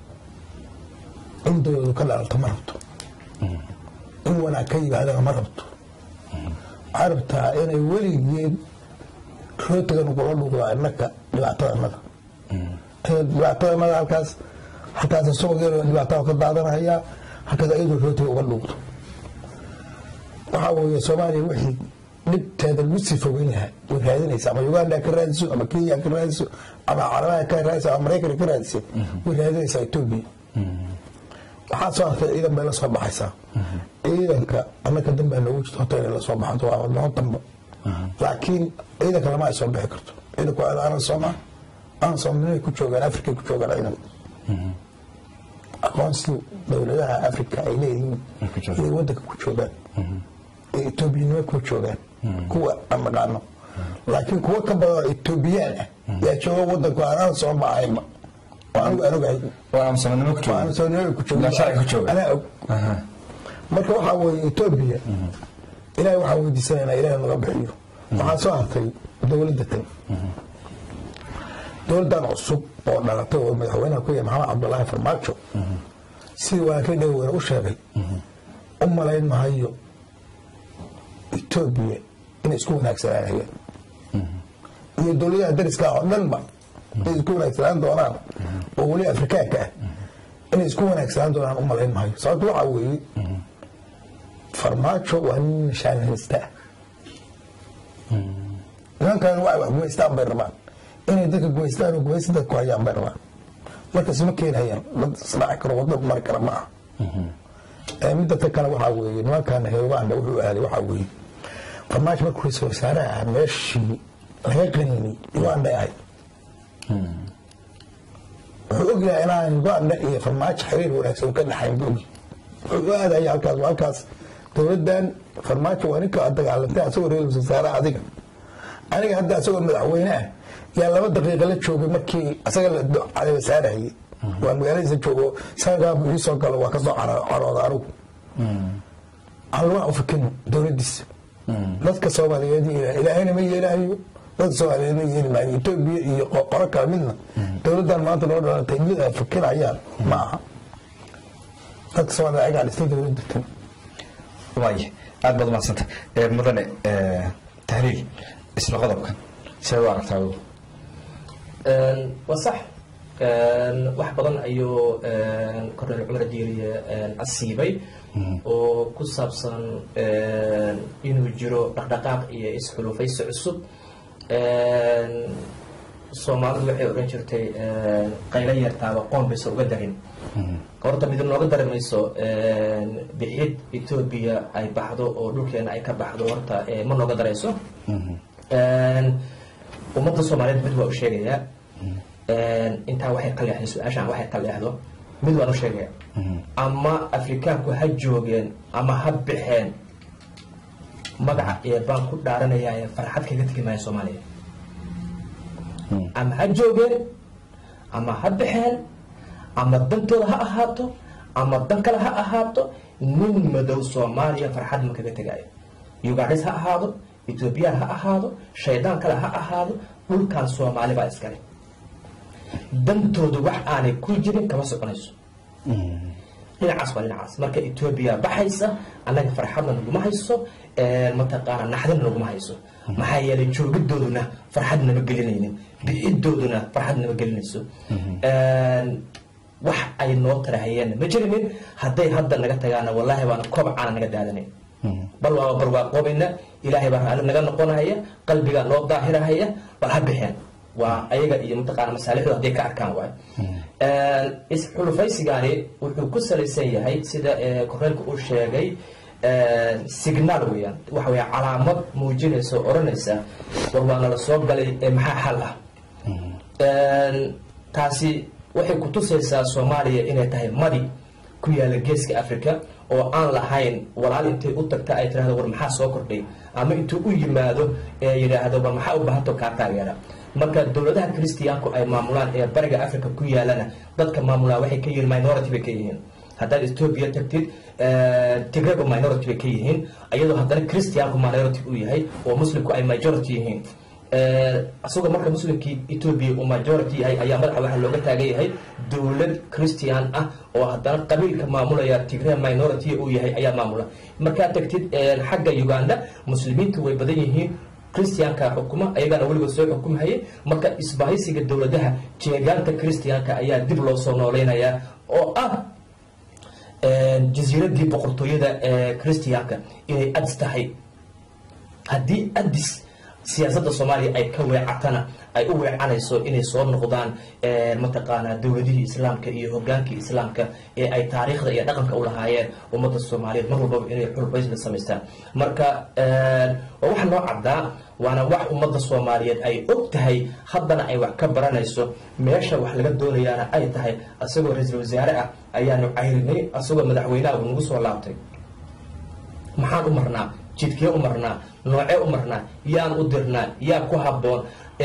in dowladu ka dhalata ma rabto in wanaag ka yimaadana ma rabto waxay rabtaa inay weligeed rootigan kula dhuqdaa innaka dhibaatada annaga dhibaatada annaga halkaas halkaas isagoo yaro dhibaatada ka daadanaya halkaas ayadoo rootiga uga dhuuqdo waxaa weeye soomaaliya wixii dhibteeda lagu sii fogeyn lahaa way raadinaysa ama uganda ka raadiso ama kenya ka raadiso ama carabaha ka raadiso ama maraykan ka raadiso way raadinaysaa etoobiya waxaa soo arkay ciidan bay la soo baxaysaa ciidanka annaka dan baa noogu jirta horta inay la soo baxanto waa wadamo damba laakiin ciidanka lama ay soo bixi karto ciidanku waa aanan sooma aanan soomalinay ku joogaan afrikay ku joogaan ciidanku aqoonsi dowladaha afrika ay leeyihiin inay wadanka ku joogaan ee etoobiyanimo ku joogaan kuwa aan naqaano laakiin kuwa ka badan oo etoobiyaan ah yaa jooga wadanku aanan soo baxayba oo anigu aan ogahay oo aan soomaalnimo ku oo aan joogo soomaalinimo ku joogo Ilaa sharci ku jooga. anaa og marka waxaa weeye etoobiya ilaahay waxaan weydiisanaynaa ilaahay naga bixiyo waxaa soo hartay dowladda tan dowladdan cusub oo dhalatay oo madaxweynaha ku yahay maxamed cabdulaahi farmaajo sidii walaakay dhaweyne u sheegay u malayn mahayo etoobiya inay isku wanaagsanaanayaan iyo dowladaha dariska ah oo dhanba inay isku wanaagsanaan doonaan oo weli afrikaanka ah inay isku wanaagsanaan doonaan u malayn mahayo sababto waxaa weeye farmaajo waa nin nishaan haysta ah nimankan waa wax gumaystaan bay rabaan inay dadka gumaystaan oo gumaysta dadku hayaan bay rabaan marka isma keenayaan dad isdhaci karo wadda mari kara ma aha Ee, midda ta kale waxaa weeye nimankan heebaanda wuxuu aaday waxaa weeye farmaajo markuu ra-iisul wasaaraha ahaa meeshii laga qaniinay uganda ahayd wuxuu ogyahay inaan uganda iyo farmaajo xiriir wanaagsan ka dhaxayn buu ogyahay wuxuu u aadaya halkaas waa halkaas dowladdan farmaajo waa ninka aad dagaalantay asagoo ra-iisul wasaare adiga aniga hadda asagoo madaxweyne ah yaa laba daqiiqa la joogay markii asaga la caleeba saarahayay waa magaaladiisa joogo sanadkaa ii soo galo waa kasoo caro- carooda anigu aan laguna ufikin dowladdiisa dadka soomaaliyeed iyo ilaahayna ma yeelaayo dadka soomaaliyeed ma yeeli maayo etoobiya iyo qo- qoro kale midna dowladdan maanta noo dhalatay mid ay fikirayaan ma aha dadka soomaaliyeed ayagaa dhistay dowladda tan waaye aad baad umahadsanta Eh, mudane eh, tahliil isla qodobkan see u aragtaa adigu? Een, waa sax Een, wax badan ayuu een, korneyl cumar diiriye een, asiibay oo ku saabsan een, inuu jiro dhaqdhaqaaq iyo isxulufaysi cusub Een, soomaalidu waxay odhan jirtay een, qaylo yartaaba qoon baysa uga darin horta mid nooga dari mayso een, bixid etoobiya ay baxdo oo dhulkeena ay ka baxdo horta eh, ma nooga darayso Een, ummadda soomaaliyeed mid waa u sheegayaa Een, intaa waxay ka leexday su-aashaan waxay ka leexdo mid waan u sheegaya ama afrikaanku ha joogeen ama ha baxeen magaca ee baan ku dhaaranaya farxad kaga tegi maayo soomaaliya ama ha joogeen ama ha baxeen ama dantooda ha ahaato ama dan kale ha ahaato nin madow soomaaliya farxad ma kaga tegaayo ugandhis ha ahaado etoobiyaan ha ahaado shaydaan kale ha ahaado dhulkan soomaali baa iskale dantoodu wax aanay ku jirin kama soconayso dhinacaas waa dhinacaas marka etoobiya baxaysa annaga farxadna naguma hayso mataqaana naxdina naguma hayso maxaa yeelay joogidooduna farxad nama gelinaynin bixidooduna farxad nama gelinayso wax ay noo tarahayeenna ma jirinin hadday hadda naga tagaana wallaahi baana koob caana naga daadanayn bal waaba barwaaqoobayna ilaahay baa raalli naga noqonaya qalbigaa noo daahirahaya bal ha bixeen waa ayaga iyo mataqaana masaalixdu hadday ka arkaan waayo isxulufaysigaani wuxuu ku salaysan yahay sida korneelka uu sheegay signaal weeyaan waxa weya calaamad muujinaysa oo odhanaysa war waa nala soo galay ee maxaa xal ah taasi waxay kutusaysaa soomaaliya inay tahay madi ku yaala geeska africa oo aan lahayn walaal intay u tagta ay tirahdo war maxaa soo kordhay ama intuu u yimaado ee yidhaahdo war maxaa u baahanto kaa taageera marka dowladaha christiyaanku ay maamulaan ee bariga africa ku yaalana dadka maamulaa waxay ka yihiin minority bay ka yihiin haddaad ethoobia tagtid tigrego minority bay ka yihiin iyadoo haddana christiyaanku minority uu yahay oo muslimku ay majority yihiin isagoo marka muslimkii ethoobia uu majority yahay ayaa madaxa waxaa looga taagan yahay dowlad christian ah oo haddana qabiilka maamulaya tigre minority uu yahay ayaa maamula markaad tagtid xagga uganda muslimiintu way badan yihiin christianka xukuma ayagana weligood soo xukumhayay marka isbahaysiga dowladaha jeegaanta christianka ayaa dib loo soo nooleynayaa oo ah jasiiradii boqortooyada ee christianka inay adis tahay haddii adis siyaasadda soomaaliya ay ka weecatana ay u weecanayso inay soo noqdaan mataqaanaa dowladihii islaamka iyo hogaankii islaamka ee ay taariikhda iyo dhaqanka u lahaayeen ummadda soomaaliyeed mar walbaba inay xulbaysla samaystaan marka waa wax noo caddaa waana wax ummadda soomaaliyeed ay og tahay haddana ay wax ka baranayso meesha wax laga doonayaana ay tahay isagoo ra-iisul wasaare ah ayaanu cayrinay isagoo madaxweynaha uu nagu soo laabtay maxaan u marnaa jidkee u marnaa noocee u marnaa yaan u dirnaa yaa ku habboon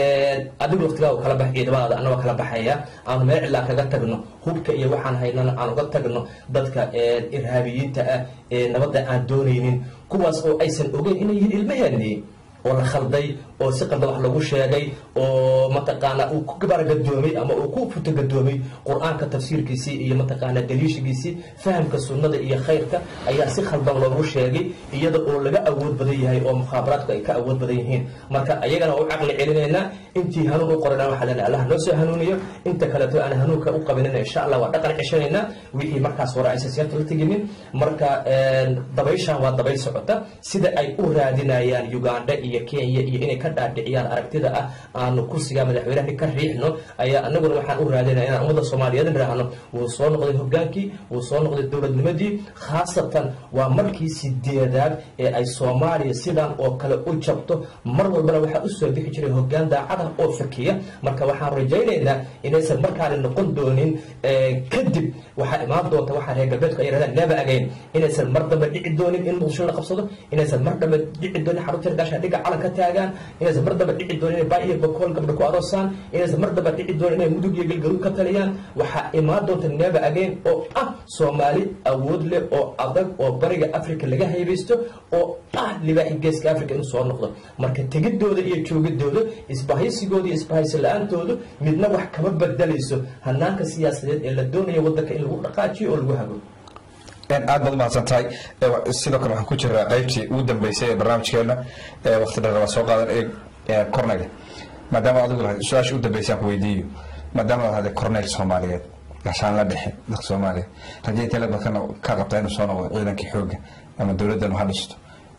adigu waqtigaa kala bax ciidamadaada anagoo kala baxaya aanu meel cilaa kaga tagno hubka iyo waxaan haynana aan uga tagno dadka irhaabiyiinta ah ee nabadda aan doonaynin kuwaas oo aysan ogeyn inay yihiin ilmaheennii oo la khalday oo si qalda wax lagu sheegay oo mataqaana uu ku gabargadoomay ama uu ku futagadoomay qur-aanka tafsiirkiisii iyo mataqaana daliishigiisii fahamka sunnada iyo khayrka ayaa si khaldan loogu sheegay iyada oo laga awood badan yahay oo mukhaabaraadku ay ka awood badan yihiin marka ayagana waa u caqli celinaynaa intii hanuun u qorana waxaa leenahay allah noo soo hanuuniyo inta kaleeto aan hanuunka u qabanina insha allah waa dhaqan ceshanaynaa wixii markaas hore aysan siyaarta la teginin marka dabayshan waa dabayl socota sida ay u raadinayaan uganda iyo kenya iyo inay ka dhaadhiciyaan aragtida ah aanu kursiga madaxweynaha ka riixno ayaa anaguna waxaan u raadinaya inaan ummadda soomaaliyeed niraahno wuu soo noqday hogaankii wuu soo noqday dowladnimadii khaasatan waa markii sideedaad ee ay soomaaliya sidan oo kale u jabto mar walbana waxaa usoo bixi jiray hogaan daacada oo fakiya marka waxaan rajaynaynaa inaysan markaani noqon doonin kadib waxaa imaan doonta waxaa reer galbeedku ay yirahdaan never again inaysan mar dambe dhici doonin in muqdisho la qabsado inaysan mar dambe dhici doonin xarunta hirgaasha dhiga calan ka taagaan inaysan mar dambe dhici doonin inay baa iyo bakool gabdho ku aroosaan inaysan mar dambe dhici doonin inay mudug iyo galgaduud ka taliyaan waxaa imaan doonta never again oo ah soomaali awood leh oo adag oo bariga africa laga haybaysto oo ah libaaxi geeska africa inuu soo noqdo marka tegidooda iyo joogidooda isbahaysigooda iyo isbahaysi la-aantoodu midna wax kama bedelayso hanaanka siyaasadeed ee la doonaya wadanka in lagu dhaqaajiyo oo lagu hago aad baad umahadsan tahay sidoo kale waxaan ku jiraa qaybtii ugu dambeysay ee barnaamijkeena waqti dheer waa soo qaadan ee cornel maadaama adigu lahayd su-aasha u dambeysay aan ku weydiiyo maadaama aad lahday cornel soomaaliyeed gashaan la dhexe dadka soomaaliya rajay tele badkana ka qabtaa inuu soo noqdo ciidankii xoogga ama dowladdan ha dhisto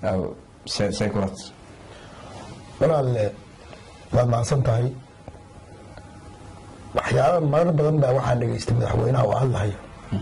say kulat walaalle waad mahadsan tahay waxyaaba marar badan baa waxaan dhegaystay madaxweynaha oo hadlahayo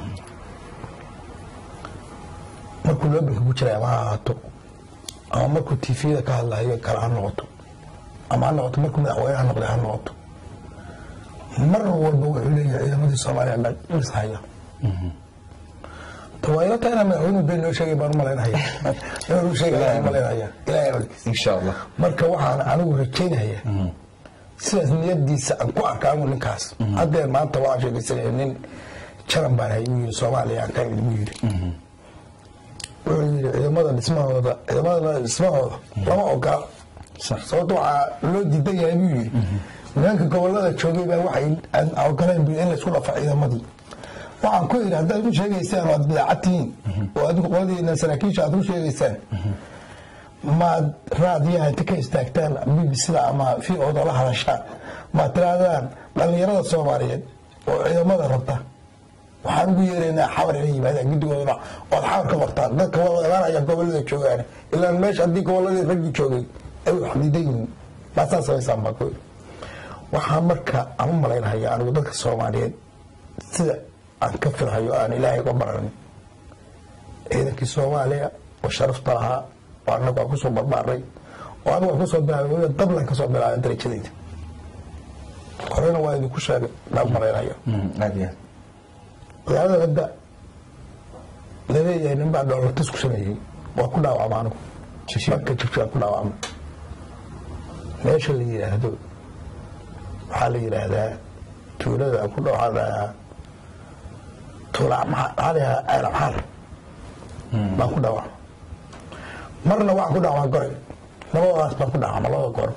markuu loobilka ku jiray ama ha ahaato ama markuu tvda ka hadlahayo kale ha noqoto ama ha noqoto markuu madaxweynaha noqday ha noqoto mar walba wuxuu leeyahay ciidamadii soomaaliya dhishaya tawaayilata inaa madaxweynuhu been noo sheegay baan u malaynaya inuu sheegay malaynaya ilahay codkiisa insha allah marka waxaan anigu rajaynaya sidaas niyadiisa aan ku arkaanu ninkaas haddee maanta waxaan sheegaysanaya nin jaran baan hay uu yiri soomaaliya aan ka imid buu yiri wuxuu yiri ciidamada dhismahooda ciidamada dhismahooda lama ogola sababto waxaa loo diidan yahay buu yiri nimanka gobolada joogay baa waxay aan ogolayn buu in laysku dhafa ciidamadii waxaan ku yidhi haddaad u sheegaysaan oo aad bidaacad tihiin oo adigu qoladiina saraakiisha aad u sheegaysaan maad raadiyaha inta ka istaagtaan bbcda ama v oda la hadashaan maad tirahdaan dhallinyarada soomaaliyeed oo ciidamada rabta waxaan ugu yeeraynaa xawar inay yimaadaan guddigoodana ood xawar ka qortaan dadka wada imaanaya gobolada joogaan ilaan meesha haddii goboladii raggii joogay ay wax diidan yihiin maasaa samaysaan baa ku yidhi waxaa marka aan u malaynaya anigu dadka soomaaliyeed sida aan ka filhayo aan ilaahay uga baranin ciidankii soomaaliya oo sharafta lahaa oo annagu aan kusoo barbaaray oo anigu aan kusoo bilaabay weliba dablan kasoo bilaabay darajadayda horena waa idinku sheegay baan malaynaya aad iyo magaalada hadda laleeyahay nin baa dhoolatis ku sameeyey waa ku dhaawacma anigu marka jibjaan ku dhaawacma meesha la yidhaahdo waxaa la yidhaahdaa tuulada ku dhawaxaa tuula maxaa la yidhahdaa ceelabxaar baan ku dhaawacma marna waxaan ku dhaawacma goray labadadaas baan ku dhaawacma labada goor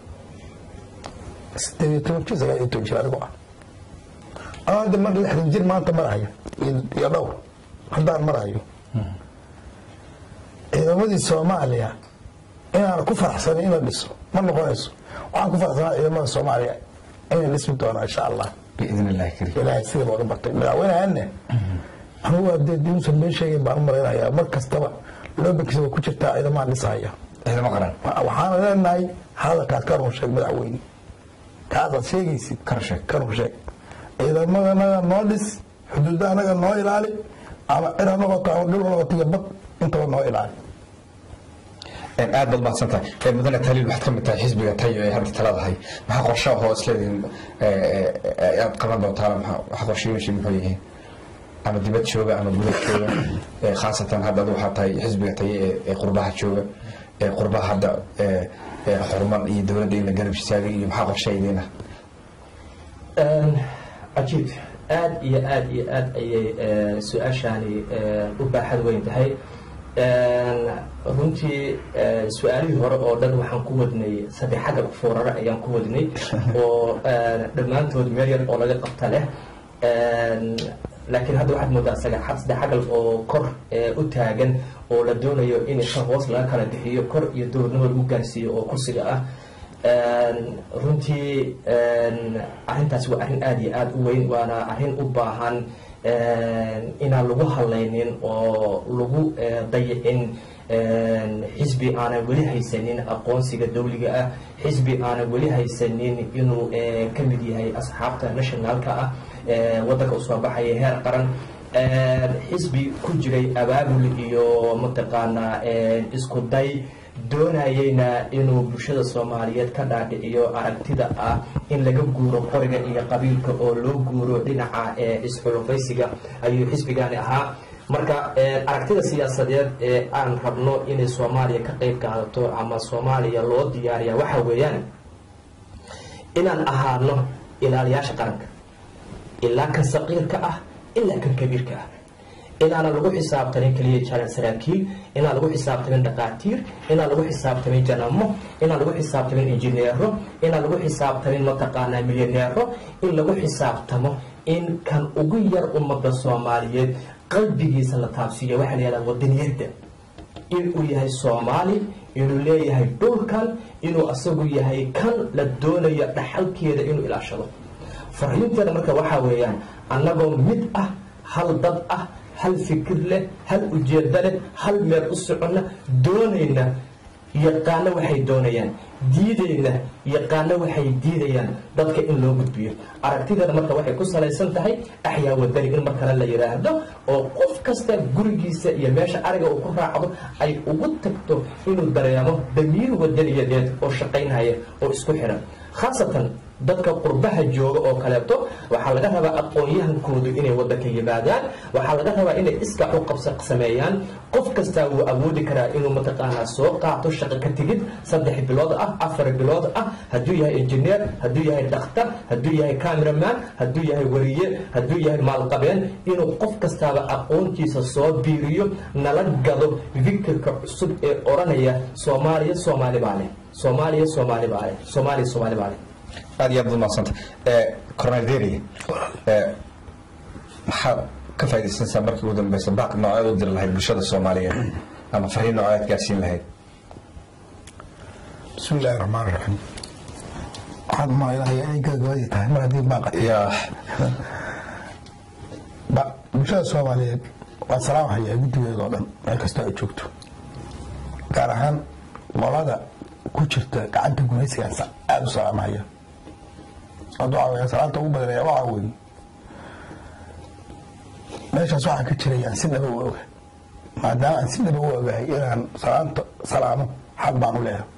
sideed iyo toban jir sagaal iyo toban jir anigu ah anaa hadda mar lixdan jir maanta marahayo iyo dhowr haddaan marahayo ciidamadii soomaaliya inaan ku faraxsanay in la dhiso ma noqonayso waxaan ku faraxsanaa ciidamada soomaaliya inay dhismi doonaa insha allah biidn illahi kariim ilaahay sida looga bartay madaxweynehanne anigu hadee dinuusan been sheegayn baan u malaynayaa mar kastaba loobankiisa waa ku jirtaa ciidamaha dhisahaya ciidamo qaran waxaana leenahay hadalkaad ka run sheeg madaxweyne kaasaad sheegaysid Ka run sheeg. ka run sheeg ciidamadanaga noo dhis xuduudda anaga noo ilaali ama cir ha noqoto ama dhul ha noqoto iyo bad intaba noo ilaali aad baad mahadsan tahay mudane taliil waxaad ka mid tahay xisbiga tayo ee hadda taladahay maxaa qorshaha oo isleedihin aad qaban doontaan waxa qorshayashi muxuu yihiin ama dibad jooga ama gudad jooga ee khaasatan hadda adigu waxaa tahay xisbiga tayo ee- ee qurbaha jooga ee qurbaha hadda ee- ee xurman iyo dowladda in la garab istaagay iyo maxaa qorshaha idiin ah cajiib aad iyo aad iyo aad ayay eh, su-aashaani eh, u baaxad weyn tahay runtii eh, su-aalihii hore oo dhan waxaan ku wadnay saddex xagga foorare ayaan ku wadnay oo eh, dhammaantood meel yar oo laga qabta leh laakiin hadda waxaad moodaa saddex saddex xagal oo kor eh, u taagan oo la doonayo in ka hoos laga kala bixiyo kor iyo dowladnimo lagu gaarsiiyo oo kursiga ah runtii arrintaasi waa arrin aada iyo aada u weyn waana arrin u baahan inaan lagu hadlaynin oo lagu eh, dayicin xisbi aanan weli haysanin aqoonsiga dawliga ah xisbi aanan weli haysanin inuu eh, ka mid yahay asxaabta nationalka ah eh, waddanka usoo baxaya heer qaran xisbi ku jiray abaabul iyo mataqaanaa isku day doonayeyna inuu bulshada soomaaliyeed ka dhaadhiciyo aragtida ah in laga guuro qoriga iyo qabiilka oo loo guuro dhinaca ee isxulufaysiga ayuu xisbigani ahaa marka aragtida siyaasadeed ee aan rabno inay soomaaliya ka qeyb qaadato ama soomaaliya loo diyaariya waxa weeyaan inaan ahaano ilaaliyaasha qaranka ilaa kan saqiirka ah ilaa kan kabiirka ah inaanan lagu xisaabtamin keliya jalan saraakiil inaan lagu xisaabtamin dhaqaatiir inaan lagu xisaabtamin janamo inaan lagu xisaabtamin injineero inaan lagu xisaabtamin mataqaanaa milyaneero in lagu xisaabtamo in kan ugu yar ummadda soomaaliyeed qalbigiisa la taabsiiyo waxaa la yihahdaa wadaniyadda inuu yahay soomaali inuu leeyahay dhulkan inuu asagu yahay kan la doonayo dhaxalkeeda inuu ilaashado fariinteeda marka waxaa weeyaan annagoo mid ah hal dad ah hal fikir leh hal ujeedo leh hal meel u soconna doonayna yaqaano waxay doonayaan diidayna yaqaano waxay diidayaan dadka in loo gudbiyo aragtideeda marka waxay ku salaysan tahay axyaa wadani in mar kale la yidhaahdo oo qof kasta gurigiisa iyo meesha ariga uu ku raacdo ay ugu tagto inuu dareemo damiir wadaniyadeed oo shaqaynaya oo isku xiran khaasatan dadka qurbaha jooga oo kaleeto waxaa laga rabaa aqoon-yahankoodu inay waddanka yimaadaan waxaa laga rabaa inay iskax u qabsa sameeyaan qof kastaa wuu awoodi karaa inuu mataqaanaa soo qaato shaqo ka tegid saddex bilood ah afar bilood ah hadduu yahay injineer hadduu yahay dhakhtar hadduu yahay cameraman hadduu yahay wariye hadduu yahay maalqabeen inuu qof kastaaba aqoontiisa soo biiriyo nala gado fikirka cusub ee odhanaya soomaaliya soomaali baa leh soomaaliya soomaali baa leh soomaaliya soomaali baa leh aad iyo aad baad umahadsanta cornel deria maxaad ka faaidaysanaysaa markii ugu dambeysa baaq nooceed u diri lahayd bulshada soomaaliyeed ama fariin nooceed gaarsiin lahayd bismi illaahi raxmaan raxiim waxaad umalaynaya inay gabagabadii tahay mar haddii baaqa yaa ba- bulshada soomaaliyeed waa salaamhayaa guddigeeda oo dhan meel kastoo ay joogto gaar ahaan qolada ku jirta gacanta gumaysigaan sa- aada u salaamhaya hadda waxaa weya salaanta ugu badanaya waxaa weeye meeshaas waxaa ka jiraya aan si dhaba u oga maadaama aan si dhaba u ogahay inaan salaanta salaamo xaq baan u leeyahay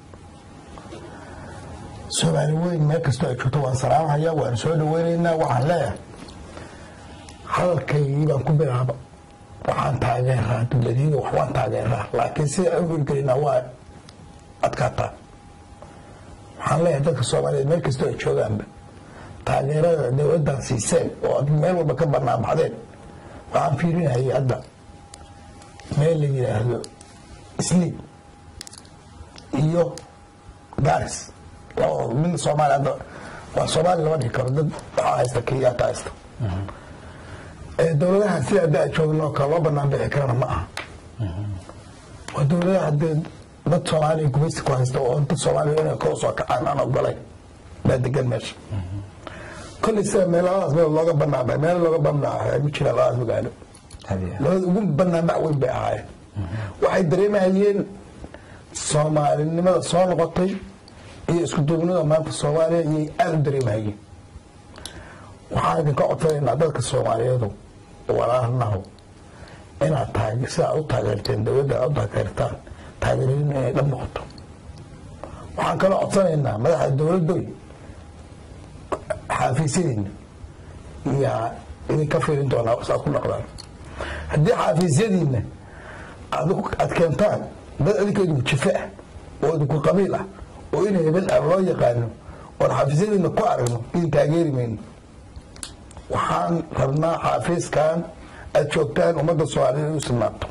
soomaali weyn meel kastoo ay joogto waan salaamhaya waan soo dhaweynaynaa waxaan leeyahay hadalkaygii baan ku bilaaba waxaan taageeraa dowladiyada wax waan taageeraa laakiin sida aan u hirgelinaa waa adkaataa waxaan leeyahay dadka soomaaliyeed meel kastoo ay joogaanba taageerada dowladdan siiseen oo aad meel walba ka banaanbaxdeen waxaan fiirinayay hadda meel la yidhaahdo isliib iyo garis labadooda mid soomaali hadda waa soomaali lama dhihi karo dad waxaa haysta kenyaata haysta ee dowladaha sida hadda aan joogno oo kale loo banaan bixi karana ma aha waa dowladaha haddee dad soomaaliya gumaysi ku haysta oo dad soomaaliya inay kor usoo kacaan aan ogolayn baa degan meesha kolley sida meel labadaas meel looga banaanbaxay meel looga banaanbaxay ma jira labadaas magaalo labada ugu banaanbax weyn bay ahaayeen waxay dareemayeen soomaalinimada soo noqotay iyo isku duubnida maanta soomaaliya iyay aada u dareemayeen waxaan idinka codsanaynaa dadka soomaaliyeedu walaalaho inaad taag sida aad u taageerteen dowladda aad u taageertaan taageeradin inay dhab noqoto waxaan kaloo codsanaynaa madaxda dowladdoy xaafiisyadiina yaa idinka fiirin doonaa saad ku dhaqdaan haddii xaafiisyadiina aad u- aad keentaan dad idinka idinku jife ah oo idinku qabiil ah oo in hebel ah loo yaqaano oon xaafiisyadiina ku aragno idin taageeri mayno waxaan rabnaa xaafiiskan aad joogtaan ummadda soomaaliyeed u sugnaato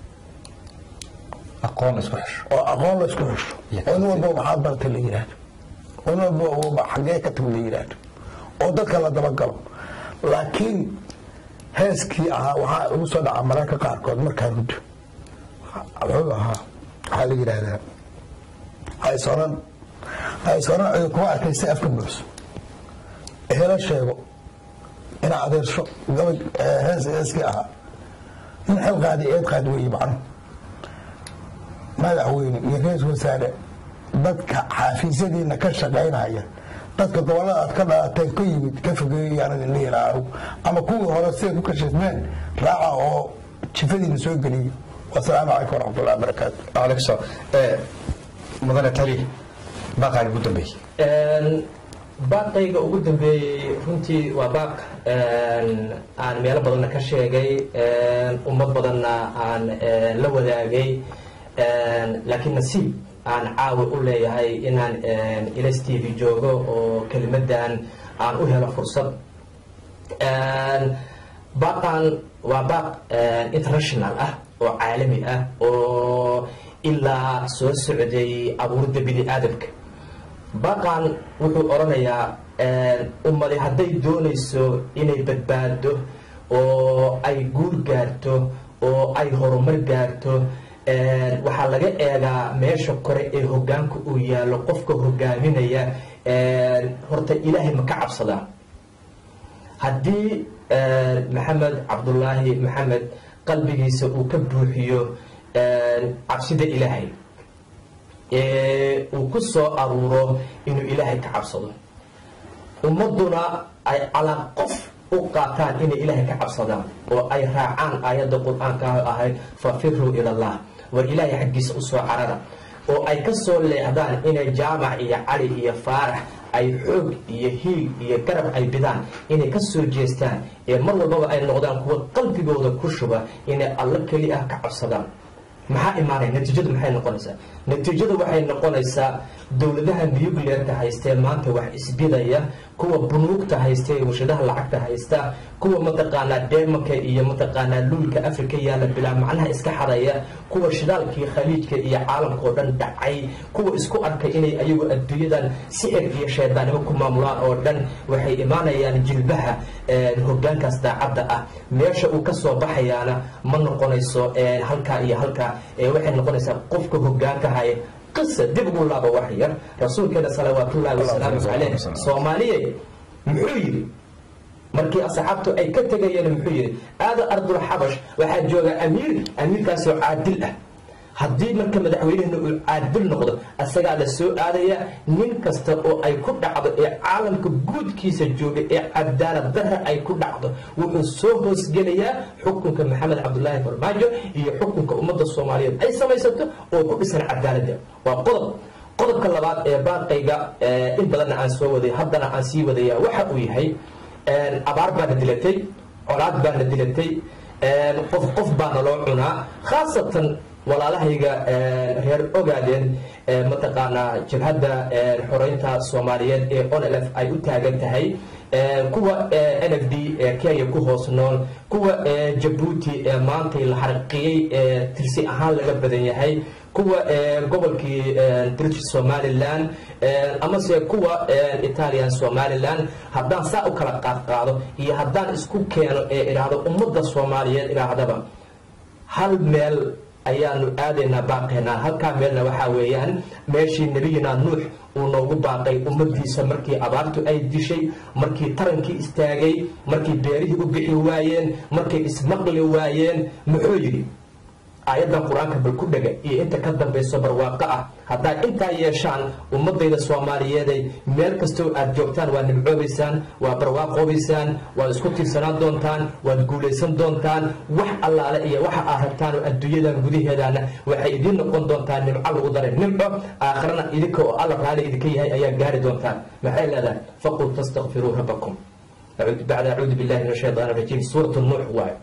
aqoon isku xesho oo aqoon la isku xesho oo nin walba maxaad bartay la yidhaahdo oo nin walba xaggee ka timi la yidhaahdo oo dadka la dabagalo laakiin heeskii ahaa waxaa ugu soo dhaca mararka qaarkood markaan huddo wuxuu ahaa waxaa la yidhaahdaa haysoran haysoran cidi kuma arkaysa afka buuxso helo sheego ina adeersho gabay hees heeskii ahaa nin xil qaadi eed qaadi weeye macnuhu madaxweyne iyo ra-iisul wasaare dadka xaafiisyadiina ka shaqaynaya dadka gobolada aad ka dhalateen ka yimid ka fogeeyayaan idin dhihi lahaa ama kuwii hore siday ku kashifmeen raaca oo jifadiina soo geliyey wasalaamu calaykum waraxmatullahi wabarakaatu aleykum salaam ee mudane tali baaqaaga ugu dambeeyey baaqayga ugu dambeeyey runtii waa baaq aan meelo badanna ka sheegay ummad badanna aan la wadaagay laakiin nasiib aan caawi u leeyahay inaan ls t v joogo oo kelimadan aan u helo fursad baaqan waa baaq international ah oo caalami ah oo ilaa soo socday abuurida bini aadamka baaqan wuxuu odhanayaa ummadi hadday doonayso inay badbaado oo ay guul gaarto oo ay horumar gaarto waxaa laga eegaa meesha kore ee hogaanka uu yaallo qofka hogaaminaya horta ilaahay ma ka cabsadaa haddii maxamed cabdulaahi maxamed qalbigiisa uu ka buuxiyo cabsida ilaahay uu ku soo aruuro inuu ilaahay ka cabsado ummaduna ay calaa qof u qaataan inay ilaahay ka cabsadaan oo ay raacaan aayadda qur-aanka ahayd fafiruu ila allah war ilaahay xaggiisa usoo carara oo ay ka soo leexdaan inay jaamac iyo cali iyo faarax ay xoog iyo hiig iyo garab ay bidaan inay ka soo jeestaan ee mar walbaba ay noqdaan kuwa qalbigooda ku shuba inay alla keli ah ka cabsadaan maxaa imaanaya natiijadu maxay noqonaysaa natiijadu waxay noqonaysaa dowladaha nuclearka haystee maanta wax isbidaya kuwa bunuugta haysta ee warshadaha lacagta haysta kuwa mataqaanaa deemanka iyo mataqaanaa luulka afrika yaalla bilaa macnaha iska xadaya kuwa shidaalkii khaliijka iyo caalamka oo dhan dhacay kuwa isku arkay inay ayagu adduunyadan sixir iyo sheedaanimo ku maamulaan oo dhan waxay imaanayaan jilbaha hogaankaas daacadda ah meesha uu kasoo baxayaana ma noqonayso halkaa iyo halkaa waxay noqonaysaa qofka hogaanka haya qisa dib ugu laaba wax yar rasuulkeena salawaatullaahi wasalaamu caleyh soomaaliye muxuu yidhi markii asxaabtu ay ka tegayeen muxuu yidhi aada ardul xabash waxaa jooga amiir amiirkaasoo caadil ah haddii marka madaxweynehena uu caadil noqdo asagaa la soo aadaya nin kasta oo ay ku dhacdo ee caalamka guudkiisa jooga ee cadaalad darra ay ku dhacdo wuxuu soo hoosgelayaa xukunka maxamed cabdulaahi farmaajo iyo xukunka ummadda soomaaliyeed ay samaysato oo ku dhisan cadaaladda waa qodob qodobka labaad ee baaqayga in badanna aan soo waday haddana aan sii wadaya waxa uu yahay abaar baana dilatay colaad baana dilatay qof qof baana loo cunaa khaasatan walaalahayga reer ogaadeen mataqaanaa jabhadda xoreynta soomaaliyeed ee onlf ay u taagan tahay kuwa n f d ee kenya ku hoos nool kuwa jabuuti ee maantay la xarqiyey ee tirsi ahaan laga badan yahay kuwa gobolkii british somalilan amase kuwa italian somalilan haddaan saa u kala qaadqaado iyo haddaan isku keeno ee idhaahdo ummadda soomaaliyeed idhaahdaba hal meel ayaanu aadaynaa baaqeynaa halkaa meelna waxaa weeyaan meeshii nebiyina nuux uu noogu baaqay ummadiisa markii abaartu ay dishay markii tarankii istaagay markii beerihii u bixi waayeen markay ismaqli waayeen muxuu yidhi aayaddan qur-aanka bal ku dhega iyo inta ka dambayso barwaaqo ah haddaad intaa yeeshaan ummadayda soomaaliyeeday meel kastoo aad joogtaan waad nimcoobaysaan waad barwaaqoobaysaan waad isku tiirsanaan doontaan waad guulaysan doontaan wax allaale iyo waxa aad rabtaan oo adduunyadan gudaheedana waxay idiin noqon doontaan nimco lagu daray nimco aakhirana idinka oo alla raali idinka yahay ayaa gaari doontaan maxay leedahay faqul tastakfiruu rabbakum bacda acuudu billahi min ashaytaan rajiim suuratu nuux waayo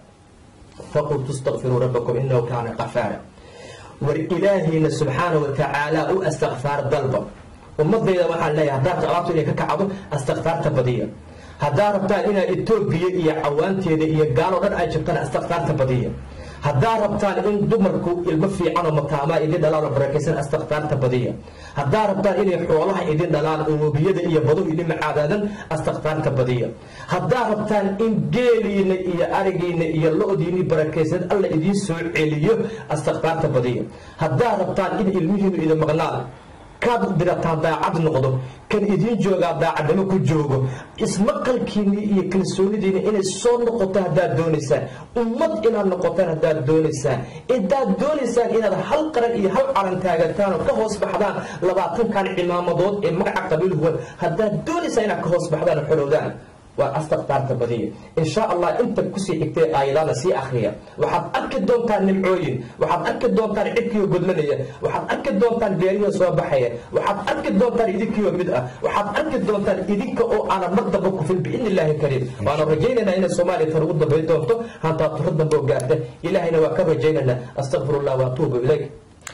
faqul tastakfiruu rabbakum inahu kaana qafaara war ilaahayna subxaana wa tacaala u astakfaar dalba ummadayda waxaan leeyahay haddaad abaabtu inay ka kacdo astakfaarta badiya haddaad rabtaan inaad etoobiya iyo cawaanteeda iyo gaalo dhan ay jirtaan astakfaarta badiya haddaad rabtaan in dumarku ilmo fiican oo mataamaa idin dhalaan oo barakaysan astakfaarta badiya haddaad rabtaan inay xoolaha idin dhalaan oo webiyada iyo baduhu idin macaadaadan astakfaarta badiya haddaad rabtaan in geeliina iyo arigiina iyo lo-diini barakaysan alla idiin soo celiyo astakfaarta badiya haddaad rabtaan in ilmihiinu idin maqnaan kaad dirataan daacad noqdo kan idiin joogaa daacadnimo ku joogo ismaqalkiinni iyo kalsoonidiina inay soo noqoto haddaad doonaysaan ummad inaad noqotaan haddaad doonaysaan intaad doonaysaan inaad hal qaran iyo hal calan taagataan oo ka hoos baxdaan labaatankan cimaamadood ee magaca qabiil huwan haddaad doonaysaan inaad ka hoos baxdaan oo xorowdaan waa astakfaarta badiya insha allah inta kusii xigtee aayadaana sii akhriya waxaad arki doontaan nimcooyin waxaad arki doontaan cidkiioo godlanaya waxaad arki doontaan beerihii soo baxaya waxaad arki doontaan idinkiioo mid ah waxaad arki doontaan idinka oo aanan mar damba kufin biidni illaahi kariim waanu rajaynaynaa inay soomaaliya tan ugu dambayn doonto hantaa turo dambe oo gaarta ilaahayna waa ka rajaynaynaa astaqfirullah waatuubu ilayk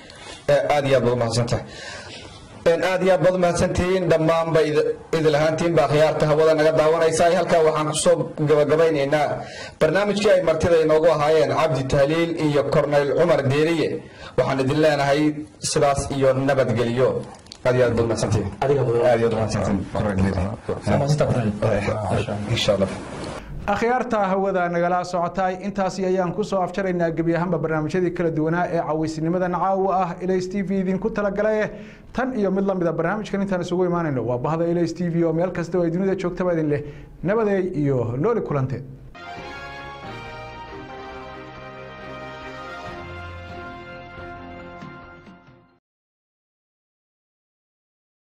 aad iyo aad baad umahadsantahay aad iyo aad baad umahadsantihiin dhammaanba idil ahaantiin baa khiyaarta hawada naga daawanaysa halkaa waxaan kusoo gabagabaynaynaa barnaamijkii ay martida inoogu ahaayeen cabdi tahliil iyo corneyl cumar deeriye waxaan idin leenahay sidaas iyo nabadgelyo aad iyo aad baad umahadsantihiin aad iyo aad umahadsantihiin insha allah akhyaarta hawada nagala socotay intaasi ayaan kusoo afjaraynaa gebi ahaanba barnaamijyadii kala duwanaa ee cawaysnimadan caawa ah ls t v idinku talagalaye tan iyo mid lamida barnaamijkan intaan isugu imaanayno waa bahda ls t v oo meel kasta oo ay dunida joogtaba idin leh nabadeey iyo nooli kulanteed